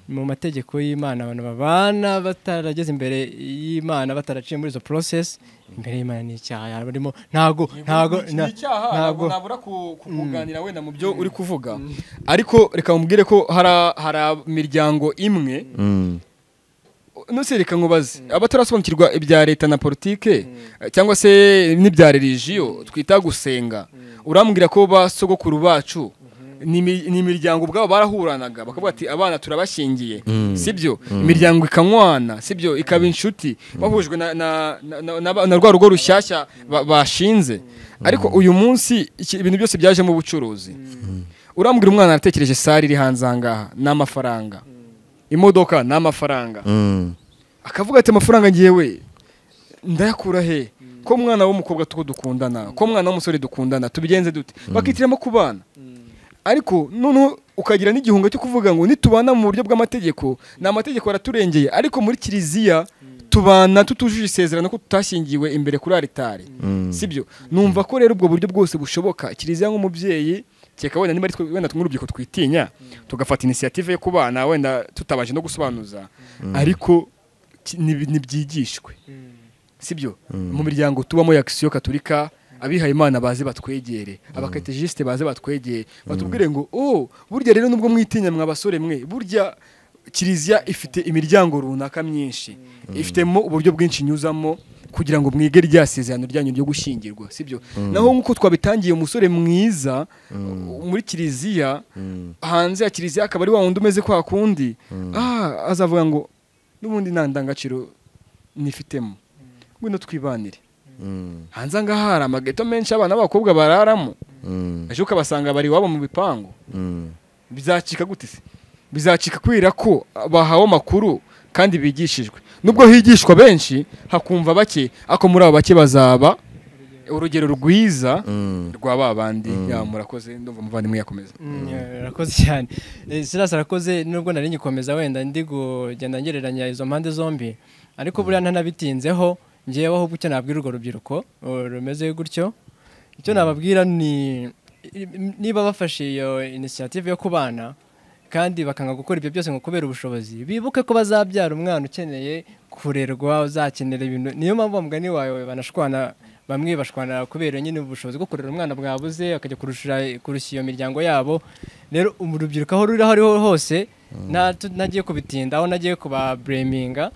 mu mategeko y'imana abantu babana batarageze imbere y'imana bataraciye muri izo porosesi imbere y'imana ni icyaha barimo ntago ntago ni icyaha ntabwo ntago nabura ku- kukuganira wenda mu byo uri kuvuga ariko reka mubwire ko hari hari imiryango imwe Mm. nose reka nkubaze abatarasobanukirwa ibya leta na politike eh, cyangwa se n'ibya religiyo twita gusenga urambwira ko ba sogokuru bacu ni imi- ni imiryango ubwabo barahuranaga bakavuga ati abana turabashingiye sibyo imiryango ikanywana sibyo ikaba inshuti bahujwe na- na- na- na- na na rwa rugo rushyashya ba- bashinze ariko uyu munsi iki- ibintu byose byaje mu bucuruzi urambwira umwana aratekereje sare iri hanze aha ngaha ni amafaranga imodoka ni amafaranga Mm. akavuga ati amafaranga ngewe ndayakura he ko umwana w'umukobwa tuko dukundana ko umwana w'umusore dukundana tubigenze dute bakitiramo kubana ariko noneho ukagira n'igihunga cyo kuvuga ngo nitubana mu buryo bw'amategeko ni amategeko araturengeye ariko muri kiliziya tubana tutujuje isezerano ko tutashyingiwe imbere kuri aritari sibyo numva ko rero ubwo buryo bwose bushoboka kiliziya nk'umubyeyi kereka wenda niba ari twe wenda nk'urubyiruko twitinya tugafata inisiyative yo kubana wenda tutabanje no gusobanuza ariko ki- ni- nibyigishwe sibyo mu miryango tubamo ya kisiyo katurika abihaye imana baze batwegere abakatejisite baze batwegere batubwire ngo oh burya rero nubwo mwitinya mwa basore mwe burya kiliziya ifite imiryango runaka myinshi ifitemo uburyo bwinshi inyuzamo kugira ngo mwige rya sezerano ryanyu ryo gushyingirwa sibyo naho nk'uko twabitangiye umusore mwiza muri kiliziya hanze ya kiliziya akaba ari wa wundi umeze kwa kundi ah azavuga ngo n'ubundi nta ndangagaciro nifitemo ngwino twibanire hanze aha ngaha hari amageto menshi abana b'abakobwa bararamo ejo ukabasanga bari iwabo mu bipangu bizacika gute se bizacika kubera ko bahawe amakuru kandi bigishijwe nubwo higishwa benshi hakumva bake ako muri abo bake bazaba urugero rwiza rwa ba bandi ya murakoze ndumva muvandimwe yakomeza arakoze cyane Eh, silas arakoze nubwo nari ngikomeza wenda ndi kugenda ngereranya izo mpande zombi ariko buriya ntanabitinzeho ngewe ahubwo icyo nabwira urwo rubyiruko eh, rumeze gutyo icyo nababwira ni i- niba bafashe iyo inisiyative yo kubana kandi bakanga gukora ibyo byose ngo kubera ubushobozi bibuke ko bazabyara umwana ukeneye kurerwa uzakenera ibintu niyo mpamvu wa mugani wawe banashwana bamwe bashwana kubera nyine ubushobozi bwo kurera umwana bwabuze akajya kurushira kurushya iyo miryango yabo rero ubu urubyiruko aho ruri aho ariho hose nta- tu- nagiye kubitinda aho nagiye kubabureminga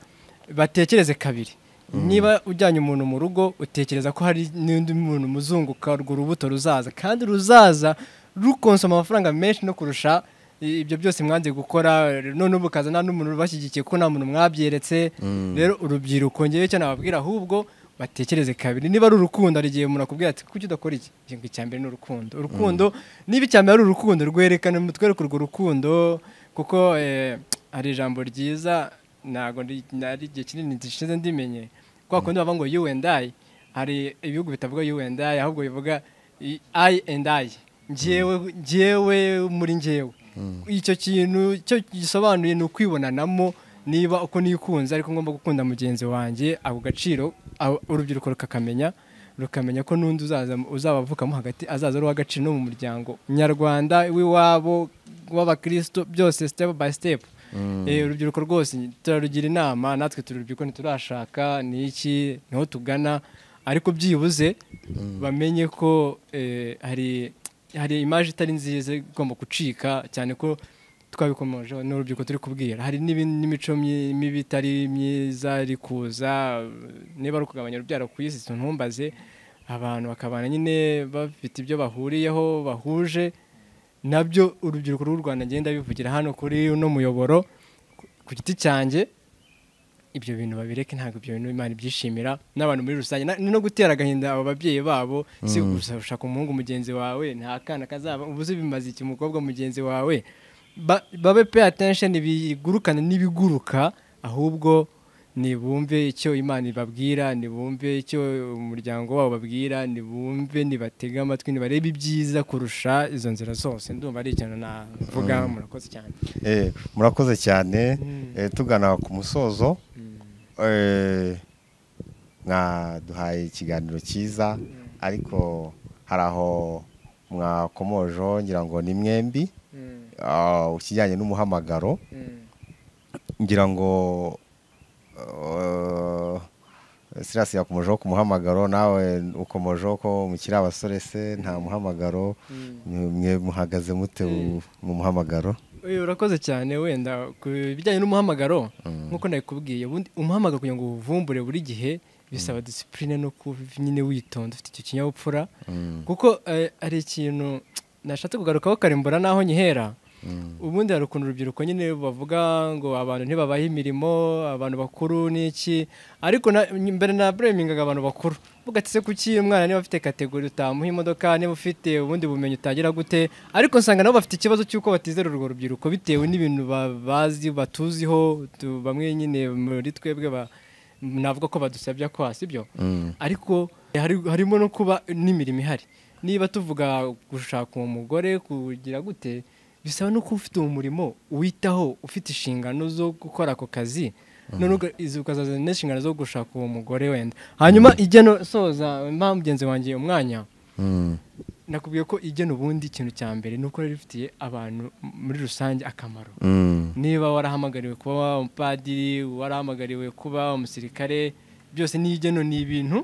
batekereze kabiri niba ujyanye umuntu mu rugo utekereza ko hari n'undi muntu muzunguka urwo rubuto ruzaza kandi ruzaza rukonsoma amafaranga menshi no kurusha i- ibyo byose mwanze gukora none ubu ukaza nta n'umuntu ubashyigikiye kuko nta muntu mwabyeretse rero urubyiruko ngewe icyo nababwira ahubwo batekereze kabiri niba ari urukundo hari igihe umuntu akubwira ati kuki udakora iki ngo icya mbere ni urukundo urukundo niba icya mbere ari urukundo rwerekane mutwereke urwo rukundo kuko eh, hari ijambo ryiza ntabwo ndi- nari igihe kinini gishize ndimenye kwa kundi bavuga ngo you and I hari ibihugu bitavuga you and I ahubwo bivuga i- I and I njyewe njyewe muri njyewe icyo kintu cyo gisobanuye ni ukwibonanamo niba uko nikunze ariko ngomba gukunda mugenzi wanjye ako gaciro abo- urubyiruko rukakamenya rukamenya ko n'undi uzaza uzaba avukamo hagati azaza ari uw'agaciro no mu muryango nyarwanda w'iwabo w'abakristo byose step by step Eh, urubyiruko rwose turarugira inama natwe turi urubyiruko ntiturashaka ni iki niho tugana ariko byibuze bamenye ko eh, hari hari imaje itari nziza igomba gucika cyane ko twabikomeje n'urubyiruko turi kubwira hari n'ibindi- n'imico myi- mibi itari myiza iri kuza niba ari ukugabanya urubyaro ku isi ntumbaze abantu bakabana nyine bafite ibyo bahuriyeho bahuje nabyo urubyiruko rw'u rwanda ngenda bivugira hano kuri uno muyoboro ku- ku giti cyanjye ibyo bintu babireke ntabwo ibyo bintu imana ibyishimira n'abantu muri rusange na- ni no gutera agahinda abo babyeyi babo si gusa ushaka umuhungu mugenzi wawe nta kana kazaba ubu uzi bimaze iki umukobwa mugenzi wawe Ba- babe pay attention bigurukane n'ibiguruka ahubwo nibumve icyo imana ibabwira nibumve icyo umuryango wabo babwira nibumve nibatege amatwi nibarebe ibyiza kurusha izo nzira zose ndumva ari ikintu navuga murakoze cyane Eh, murakoze cyane Mm. Eh, tugana ku musozo Eh, mwaduhaye ikiganiro cyiza ariko hari aho mwakomojeho ngira ngo ni mwembi Ah, ukijyanye n'umuhamagaro ngira ngo eh, Silas yakomojeho ku muhamagaro nawe ukomojeho ko mukiri abasore se nta muhamagaro mwe muhagaze mute Mm. mu muhamagaro Oya, urakoze cyane wenda ku bijyanye n'umuhamagaro nk'uko nabikubwiye ubundi umuhamagaro kugira ngo uwuvumbure buri gihe bisaba disipurine no kuba nyine witonda ufite icyo kinyabupfura Mm. kuko eh, hari ikintu nashatse kugarukaho kare mbura n'aho nkihera ubundi hari ukuntu urubyiruko nyine bavuga ngo abantu ntibabahe imirimo abantu bakuru n'iki ariko na- mbere na buremingaga abantu bakuru uvuga ati se kuki umwana niba afite kategori utamuha imodoka niba ufite ubundi bumenyi utagira gute ariko nsanga nabo bafite ikibazo cy'uko batizera urwo rubyiruko bitewe n'ibintu ba- bazi batuziho tu- bamwe nyine muri twebwe ba- navuga ko badusabya kwa sibyo Mm. ariko hari- harimo no kuba n'imirimo ihari niba tuvuga gushaka uwo mugore kugira gute bisaba no kuba ufite uwo murimo uwitaho ufite inshingano zo gukora ako kazi noneho uga- izi- ukazazana n'inshingano zo gushaka uwo mugore wenda hanyuma igena soza mpa mugenzi wanjye umwanya Mm. nakubwiye ko igena ubundi ikintu cya mbere ni uko rero ifitiye abantu muri rusange akamaro Mm. niba warahamagariwe kuba umupadiri warahamagariwe kuba umusirikare byose ni igeno ni ibintu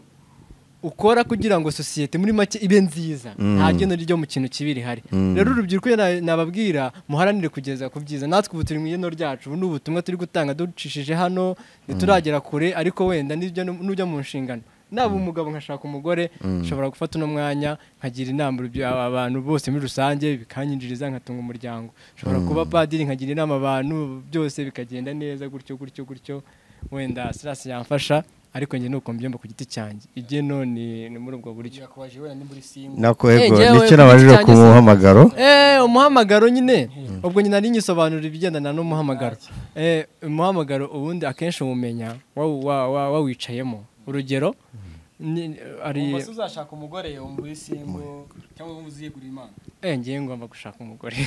ukora kugira ngo sosiyete muri make ibe nziza Mm. nta geno ryo mu kintu kibi rihari Mm. rero urubyiruko iyo na- nababwira muharanire kugeza ku byiza natwe ubu turi mu igeno ryacu ubu ni ubutumwa turi gutanga ducishije hano ntituragera kure ariko wenda n'ibyo- n'ujya mu nshingano naba umugabo nkashaka umugore nshobora gufata uno mwanya nkagira inama urubyi- aba- abantu bose muri rusange bikanyinjiriza nkatunga umuryango nshobora kuba padiri nkagira inama abantu byose bikagenda neza gutyo gutyo gutyo wenda sirasi yamfasha ariko njye nuko mbyumva ku giti cyanjye igihe none ni muri ubwo buryo yakubaje wenda ni muri simba nako Eh, ego njyewe nicyo nabajije ku ku muhamagaro Eh, umuhamagaro nyine ubwo nyine nari nyisobanura ibigendana n'umuhamagaro Eh, umuhamagaro ubundi akenshi uwumenya wa- wa- wa- wawicayemo urugero ni- ari umuntu uzashaka umugore wo muri simba cyangwa wo muziyegurira imana eh, ngiye ngomba gushaka umugore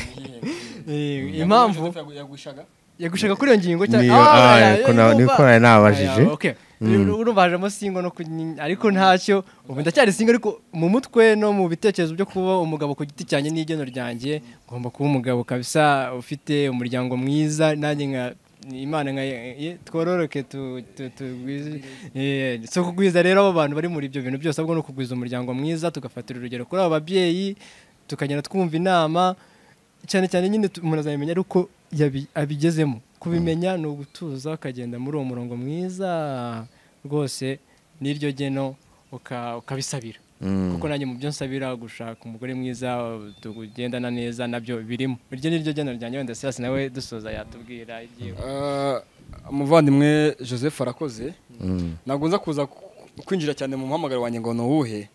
Eh, impamvu impamvu yagushaga yagushaka kuri iyo ngingo niyo Ah, ah, oya, ko na- oya, niko urumva. nari nabajije Aya, okay. urumva hajemo singo no ku- ni- ariko ntacyo ubu ndacyari singo ariko mu mutwe no mu bitekerezo byo kuba umugabo ku giti cyanjye n'igeno ryanjye ngomba kuba umugabo kabisa ufite umuryango mwiza nanjye nka imana nka ye- twororoke tu- tu- tugwize Eh, si ukugwiza rero abo bantu bari muri ibyo bintu byose ahubwo ni ukugwiza umuryango mwiza tugafatira urugero kuri abo babyeyi tukagenda twumva inama cyane cyane nyine tu- umuntu azabimenya ari uko yabi- abigezemo kubimenya ni ugutuza ukagenda muri uwo murongo mwiza rwose n'iryo geno uka- ukabisabira Mm. kuko nanjye mu byo nsabira gushaka umugore mwiza tugendana neza nabyo birimo iryo ni ryo geno ryanjye wenda sirasi nawe dusoza yatubwira ibyiwe umuvandimwe joseph arakoze Mm. ntabwo nza kuza ku- kwinjira cyane mu muhamagaro wanjye ngo nuwuhe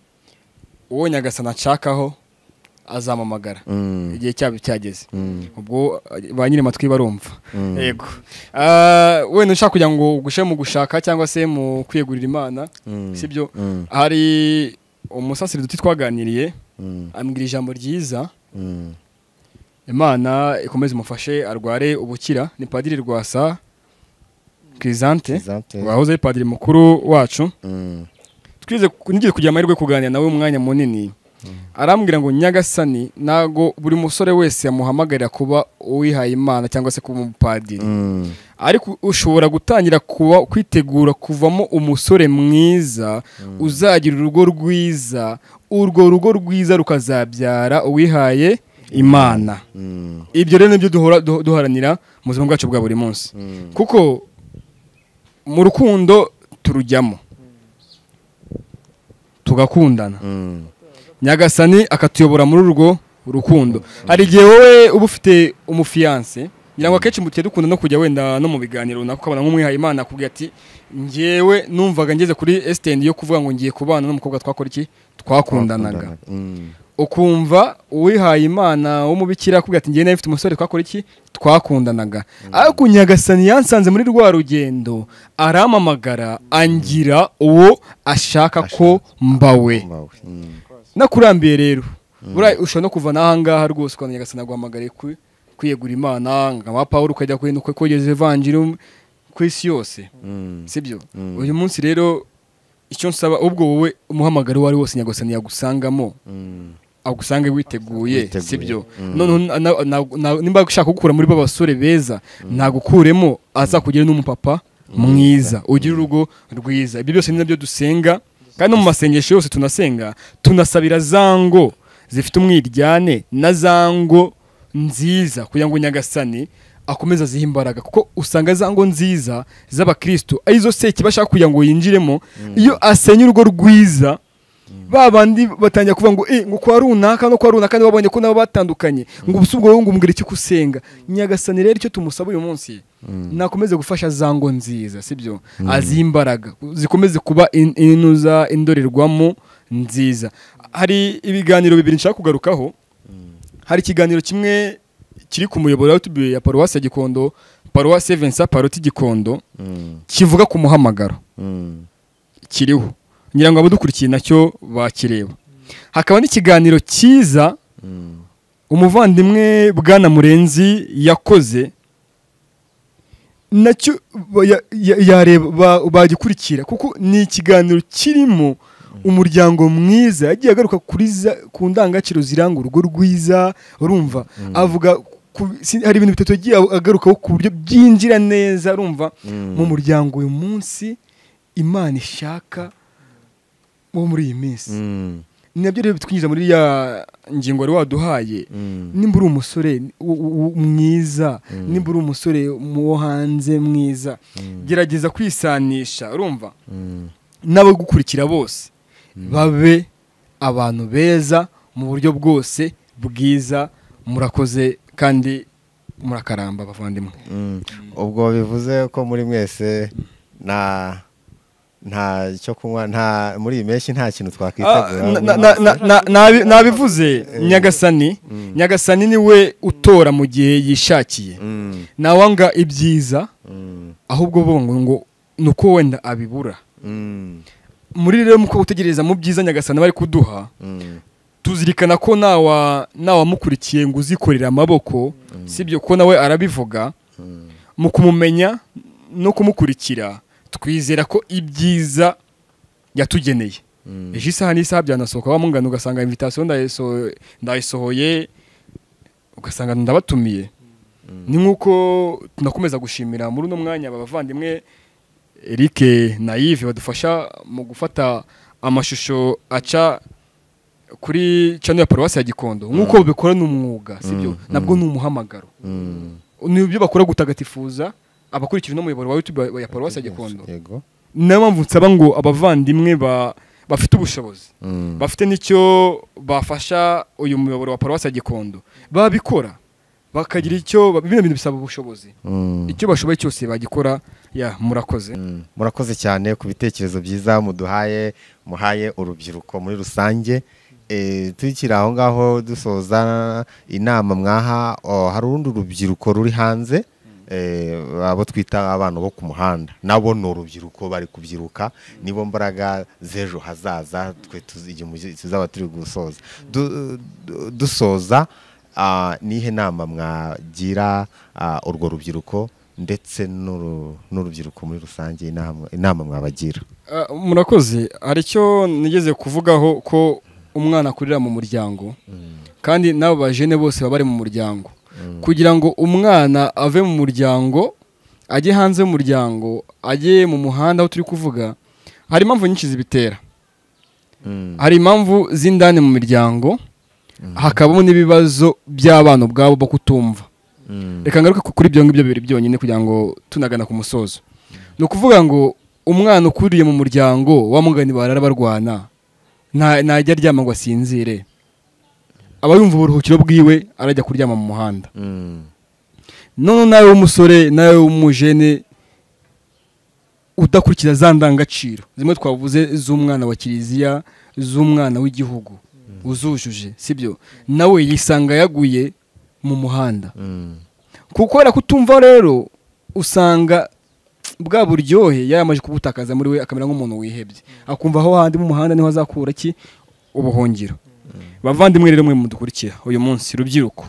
uwo nyagasana nshakaho azampamagara Mm. igihe cyabo cyageze Mm. ubwo eh, ba nyiri amatwi barumva Mm. yego Ah, wenda ushaka kugira ngo ugushe mu gushaka cyangwa se mu kwiyegurira imana Mm. sibyo Mm. hari umusasiriduti twaganiriye Mm. ambwira ijambo ryiza Mm. imana ikomeze umufashe arware ubukira ni padiri rwasa kirizante Exacte. wahoze ari padiri mukuru wacu Mm. twize nigeze kugira amahirwe yo kuganira nawe umwanya munini arambwira ngo nyagasani ntago buri musore wese yamuhamagarira kuba uwihaye imana cyangwa se kuba umupadiri Mm. ariko ushobora gutangira kuba kwitegura kuvamo umusore mwiza uzagira urugo rwiza urwo rugo rwiza rukazabyara uwihaye imana Mm. ibyo rero nibyo duhora du- duharanira mu buzima bwacu bwa buri munsi Mm. kuko mu rukundo turujyamo tugakundana Mm. nyagasani akatuyobora muri urwo rukundo hari igihe wowe uba ufite umufiyanse ngira ngo akenshi muteye dukunda no kujya wenda no mu biganiro runaka ukabona nk'umwihaye imana akubwira ati ngewe numvaga ngeze kuri esitendi yo kuvuga ngo ngiye kubana n'umukobwa twakora iki twakundanaga Mm. ukumva uwihaye imana w'umubikira akubwira ati ngewe nawe mfite umusore twakora iki twakundanaga ariko nyagasani yansanze muri rwa rugendo arampamagara angira uwo ashaka ko mbawe Mbawe. Mm. nakurambiye rero buriya ushobora no kuva n'ahangaha rwose ukabona nyagasana aguhamagariye ku- kwiyegura imana nka wa pawulo ukajya kuri nuko kogeza evanjiri ku isi yose Mm. sibyo Mm. uyu munsi rero icyo nsaba ubwo wowe umuhamagaro uwo ari wose nyagasana yagusangamo Mm. agusanga witeguye Witeguye. sibyo Mm. noneho na- na- na- na- nimba ushaka gukura muri ba basore beza nagukuremo azakugira n'umupapa mwiza ugira urugo rwiza ibyo byose ni nabyo dusenga kandi no mu masengesho yose tunasenga tunasabira za ngo zifite umwiryane na za ngo nziza kugira ngo nyagasani akomeze azihe imbaraga kuko usanga za ngo nziza z'abakristo arizo seki bashaka kugira ngo yinjiremo iyo asenye urugo rwiza ba bandi batangira kuvuga ngo eh ngo kwa runaka no kwa runaka nibo babonye ko nabo batandukanye ngo ubusu bwawe ngo umbwire icyo kusenga nyagasani rero icyo tumusaba uyu munsi nakomeze gufasha za ngo nziza sibyo aziha imbaraga zikomeze kuba in- inuza indorerwamo nziza hari ibiganiro bibiri nshaka kugarukaho hari ikiganiro kimwe kiri ku muyoboro wa YouTube ya paruwasi ya gikondo paruwasi evensa paroti gikondo Mm. kivuga ku muhamagaro Mm. kiriho ngira ngo abadukurikiye nacyo bakireba hakaba n'ikiganiro cyiza Mm. umuvandimwe bwana murenzi yakoze nacyo ba- ya- ya- yareba ba- bagikurikira kuko ni ikiganiro kirimo umuryango mwiza yagiye agaruka kuri za- ku ndangagaciro ziranga urugo rwiza urumva avuga ku- si- hari ibintu bitatu yagiye agarukaho ku buryo byinjira neza urumva Mm. mu muryango uyu munsi imana ishaka wo muri iyi minsi Mm. ni nabyo rero bitwinjiza muri ya ngingo wari waduhaye Mm. nimba uri umusore u- u- u- mwiza nimba uri umusore mu wo hanze mwiza gerageza kwisanisha urumva Mm. n'abagukurikira bose babe abantu beza mu buryo bwose bwiza murakoze kandi murakaramba bavandimwe Mm. ubwo bivuze ko muri mwese nta nta cyo kunywa nta muri iyi mpeshyi nta kintu Ah, twakwitegura na- na- na- na- nabi- nabivuze nyagasani nyagasani niwe utora mu gihe yishakiye Mm, ntawanga ibyiza mm, ahubwo bo ngo ngo ni uko wenda abibura mm, muri rero muko gutegereza mu byiza nyagasani bari kuduha mm, tuzirikana ko nawa nawamukurikiye ngo uzikorera amaboko sibyo ko nawe arabivuga mm. mu kumumenya no kumukurikira twizera ko ibyiza yatugeneye Mm. ejo isaha n'isaha byanasohoka wa mungana ugasanga invitasiyo ndayiso- ndayisohoye ugasanga ndabatumiye ni nk'uko tunakomeza gushimira muri uno mwanya aba bavandimwe Eric na Yves badufasha mu gufata amashusho aca kuri channel ya paruwasi ya Gikondo nk'uko babikora ni umwuga sibyo Mm, nabwo ni umuhamagaro Mm. ni ibyo bakora gutagatifuza abakurikije n'umuyoboro wa YouTube ya paruwasi ya Gikondo Yego. niyo mpamvu nsaba ngo abavandimwe ba- bafite ubushobozi Mm. bafite n'icyo bafasha uyu muyoboro wa paruwasi ya gikondo babikora bakagira icyo ba- bino bintu bisaba ubushobozi Mm. icyo bashoboye cyose bagikora ya murakoze Mm. murakoze cyane ku bitekerezo byiza muduhaye muhaye urubyiruko muri rusange Eh, tukiri aho ngaho dusoza inama mwaha oh, hari urundi rubyiruko ruri hanze eh, abo twita abana bo ku muhanda nabo ni urubyiruko bari kubyiruka nibo mbaraga z'ejo hazaza twe tuzi- igihe tuzaba turi gusoza Du- du- dusoza ah, nihe nama mwagira ah, urwo rubyiruko ndetse n'uru- n'urubyiruko muri rusange inama inama mwabagira Ah, murakoze hari icyo nigeze kuvugaho ko umwana akurira mu muryango kandi n'abo bajene bose baba bari mu muryango kugira ngo umwana ave mu muryango ajye hanze y'umuryango ajye mu muhanda aho turi kuvuga hari impamvu nyinshi zibitera Mm. hari impamvu z'indani mu miryango hakabamo n'ibibazo by'abana ubwabo bo kutumva Mm. reka ngaruke ku- kuri ibyo ngibyo bibiri byonyine kugira ngo tunagana ku musozo ni ukuvuga ngo umwana ukuriye mu muryango wa mugani barara barwana nta- ntajya aryama ngo asinzire aba yumva uburuhukiro bwiwe arajya kuryama mu muhanda Mm. none nawe w'umusore nawe w'umujene udakurikiza za ndangagaciro zimwe twavuze z'umwana wa kiliziya z'umwana w'igihugu uzujuje sibyo nawe yisanga yaguye mu muhanda Mm. kuko kubera kutumva rero usanga bwa buryohe yaramaje kubutakaza muri we akamera nk'umuntu wihebye akumva aho handi mu muhanda niho azakura iki ubuhungiro bavandimwe rero mwe mudukurikira uyu munsi rubyiruko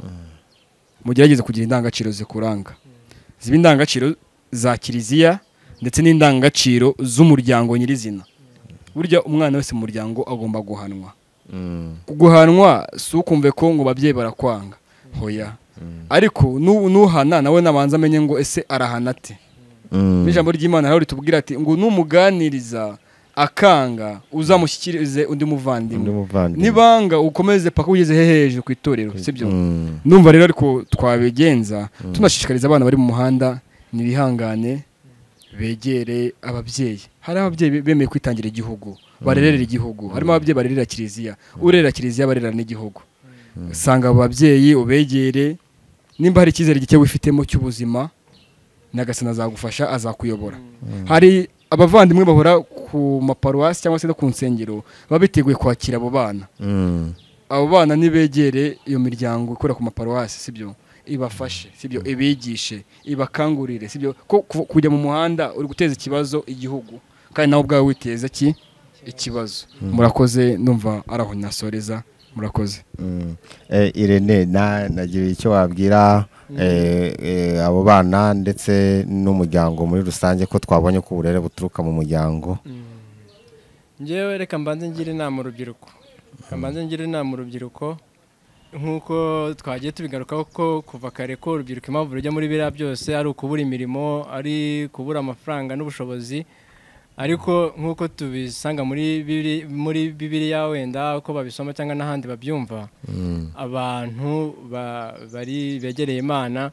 mugerageze kugira indangagaciro zikuranga ziba indangagaciro za kiliziya ndetse n'indangagaciro z'umuryango nyirizina burya umwana wese mu muryango agomba guhanwa Mm. guhanwa si ukumve ko ngo babyeyi barakwanga hoya ariko nu- nuhana nawe nabanza amenye ngo ese arahana ate Mm. n'ijambo ry'imana rero ritubwira ati ngo numuganiriza akanga uzamushyikirize Undi undi muvandimwe muvandimwe. nibanga ukomeze paka ugeze he hejuru ku itorero sibyo Mm. ndumva rero ariko twabigenza tunashishikariza abana bari mu muhanda ntibihangane begere ababyeyi hari ababyeyi be- bemeye kwitangira igihugu barerera igihugu harimo ababyeyi barerera kiliziya urerera kiliziya barerera n'igihugu usanga abo babyeyi ubegere nimba hari icyizere gike wifitemo cy'ubuzima nyagasana azagufasha azakuyobora hari abavandimwe bahora ku maparuwasi cyangwa se no ku nsengero baba biteguye kwakira abo bana Mm. abo bana nibegere iyo miryango ikora ku maparuwasi sibyo ibafashe sibyo ibigishe ibakangurire sibyo ko ku- kujya mu muhanda uri guteza ikibazo igihugu kandi nawe ubwawe witeza ki ikibazo murakoze ndumva ari aho nasoreza murakoze Mm. Eh, Irene na nagira icyo wabwira eh, eh, abo bana ndetse n'umuryango muri rusange ko twabonye ko uburere buturuka mu muryango ngewe reka mbanze ngire inama urubyiruko reka mbanze ngire inama urubyiruko nk'uko twagiye tubigarukaho ko kuva kare ko urubyiruko impamvu rujya muri biriya byose ari ukubura imirimo ari kubura amafaranga n'ubushobozi ariko nk'uko tubisanga muri bibiri- muri bibiriya wenda uko babisoma cyangwa n'ahandi babyumva Mm. abantu ba- bari begereye imana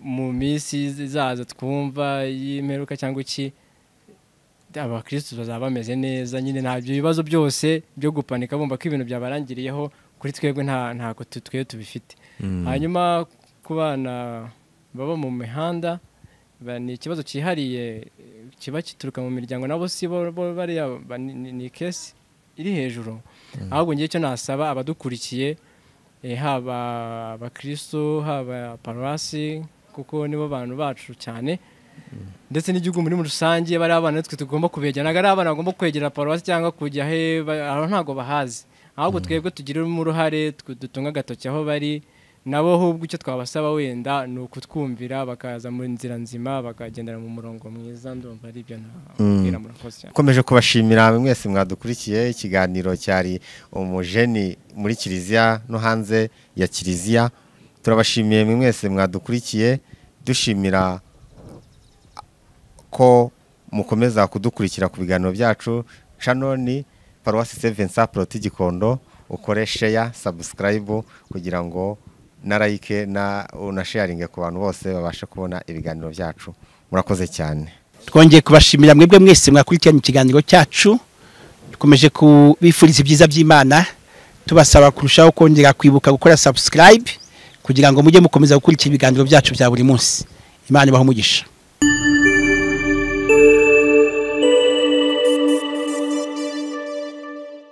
mu minsi izaza twumva y'imperuka cyangwa iki abakirisitu bazaba bameze neza nyine ntabyo ibibazo byose byo gupanika bumva ko ibintu byabarangiriyeho kuri twebwe nta ntabwo tu- twe tubifite hanyuma ku bana baba mu mihanda ba- ni ikibazo cyihariye eh, kiba gituruka mu miryango nabo si bo bo bariya ba- ni- ni- ni kesi iri hejuru ahubwo ngiye icyo nasaba abadukurikiye eh, haba abakristo haba paruwasi kuko nibo bantu bacu cyane ndetse n'igihugu muri rusange bari abana natwe tugomba kubegera ntabwo ari abana bagomba kwegera paruwasi cyangwa kujya he ba- abo ntabwo bahazi ahubwo twebwe tugiremo uruhare twe dutunga agatoki aho bari nabo ahubwo icyo twabasaba wenda ni ukutwumvira bakaza mu nzira nzima bakagendera mu murongo mwiza ndumva ari ibyo nabwira murakoze cyane Nkomeje kubashimira mwese mwadukurikiye ikiganiro cyari umujeni muri kiliziya no hanze ya kiliziya turabashimiye mwese mwadukurikiye dushimira ko mukomeza kudukurikira ku biganiro byacu shanoni paruwasi sevensa poroti gikondo ukore sheya sabusikarayibu kugira ngo na like na unasheyaringe ku bantu bose babashe kubona ibiganiro byacu murakoze cyane twongeye kubashimira mwebwe mwese mwakurikiranye ikiganiro cyacu dukomeje kubifuriza ibyiza by'imana tubasaba kurushaho kongera kwibuka gukora subscribe kugira ngo mujye mukomeza gukurikira ibiganiro byacu bya buri munsi imana ibahe umugisha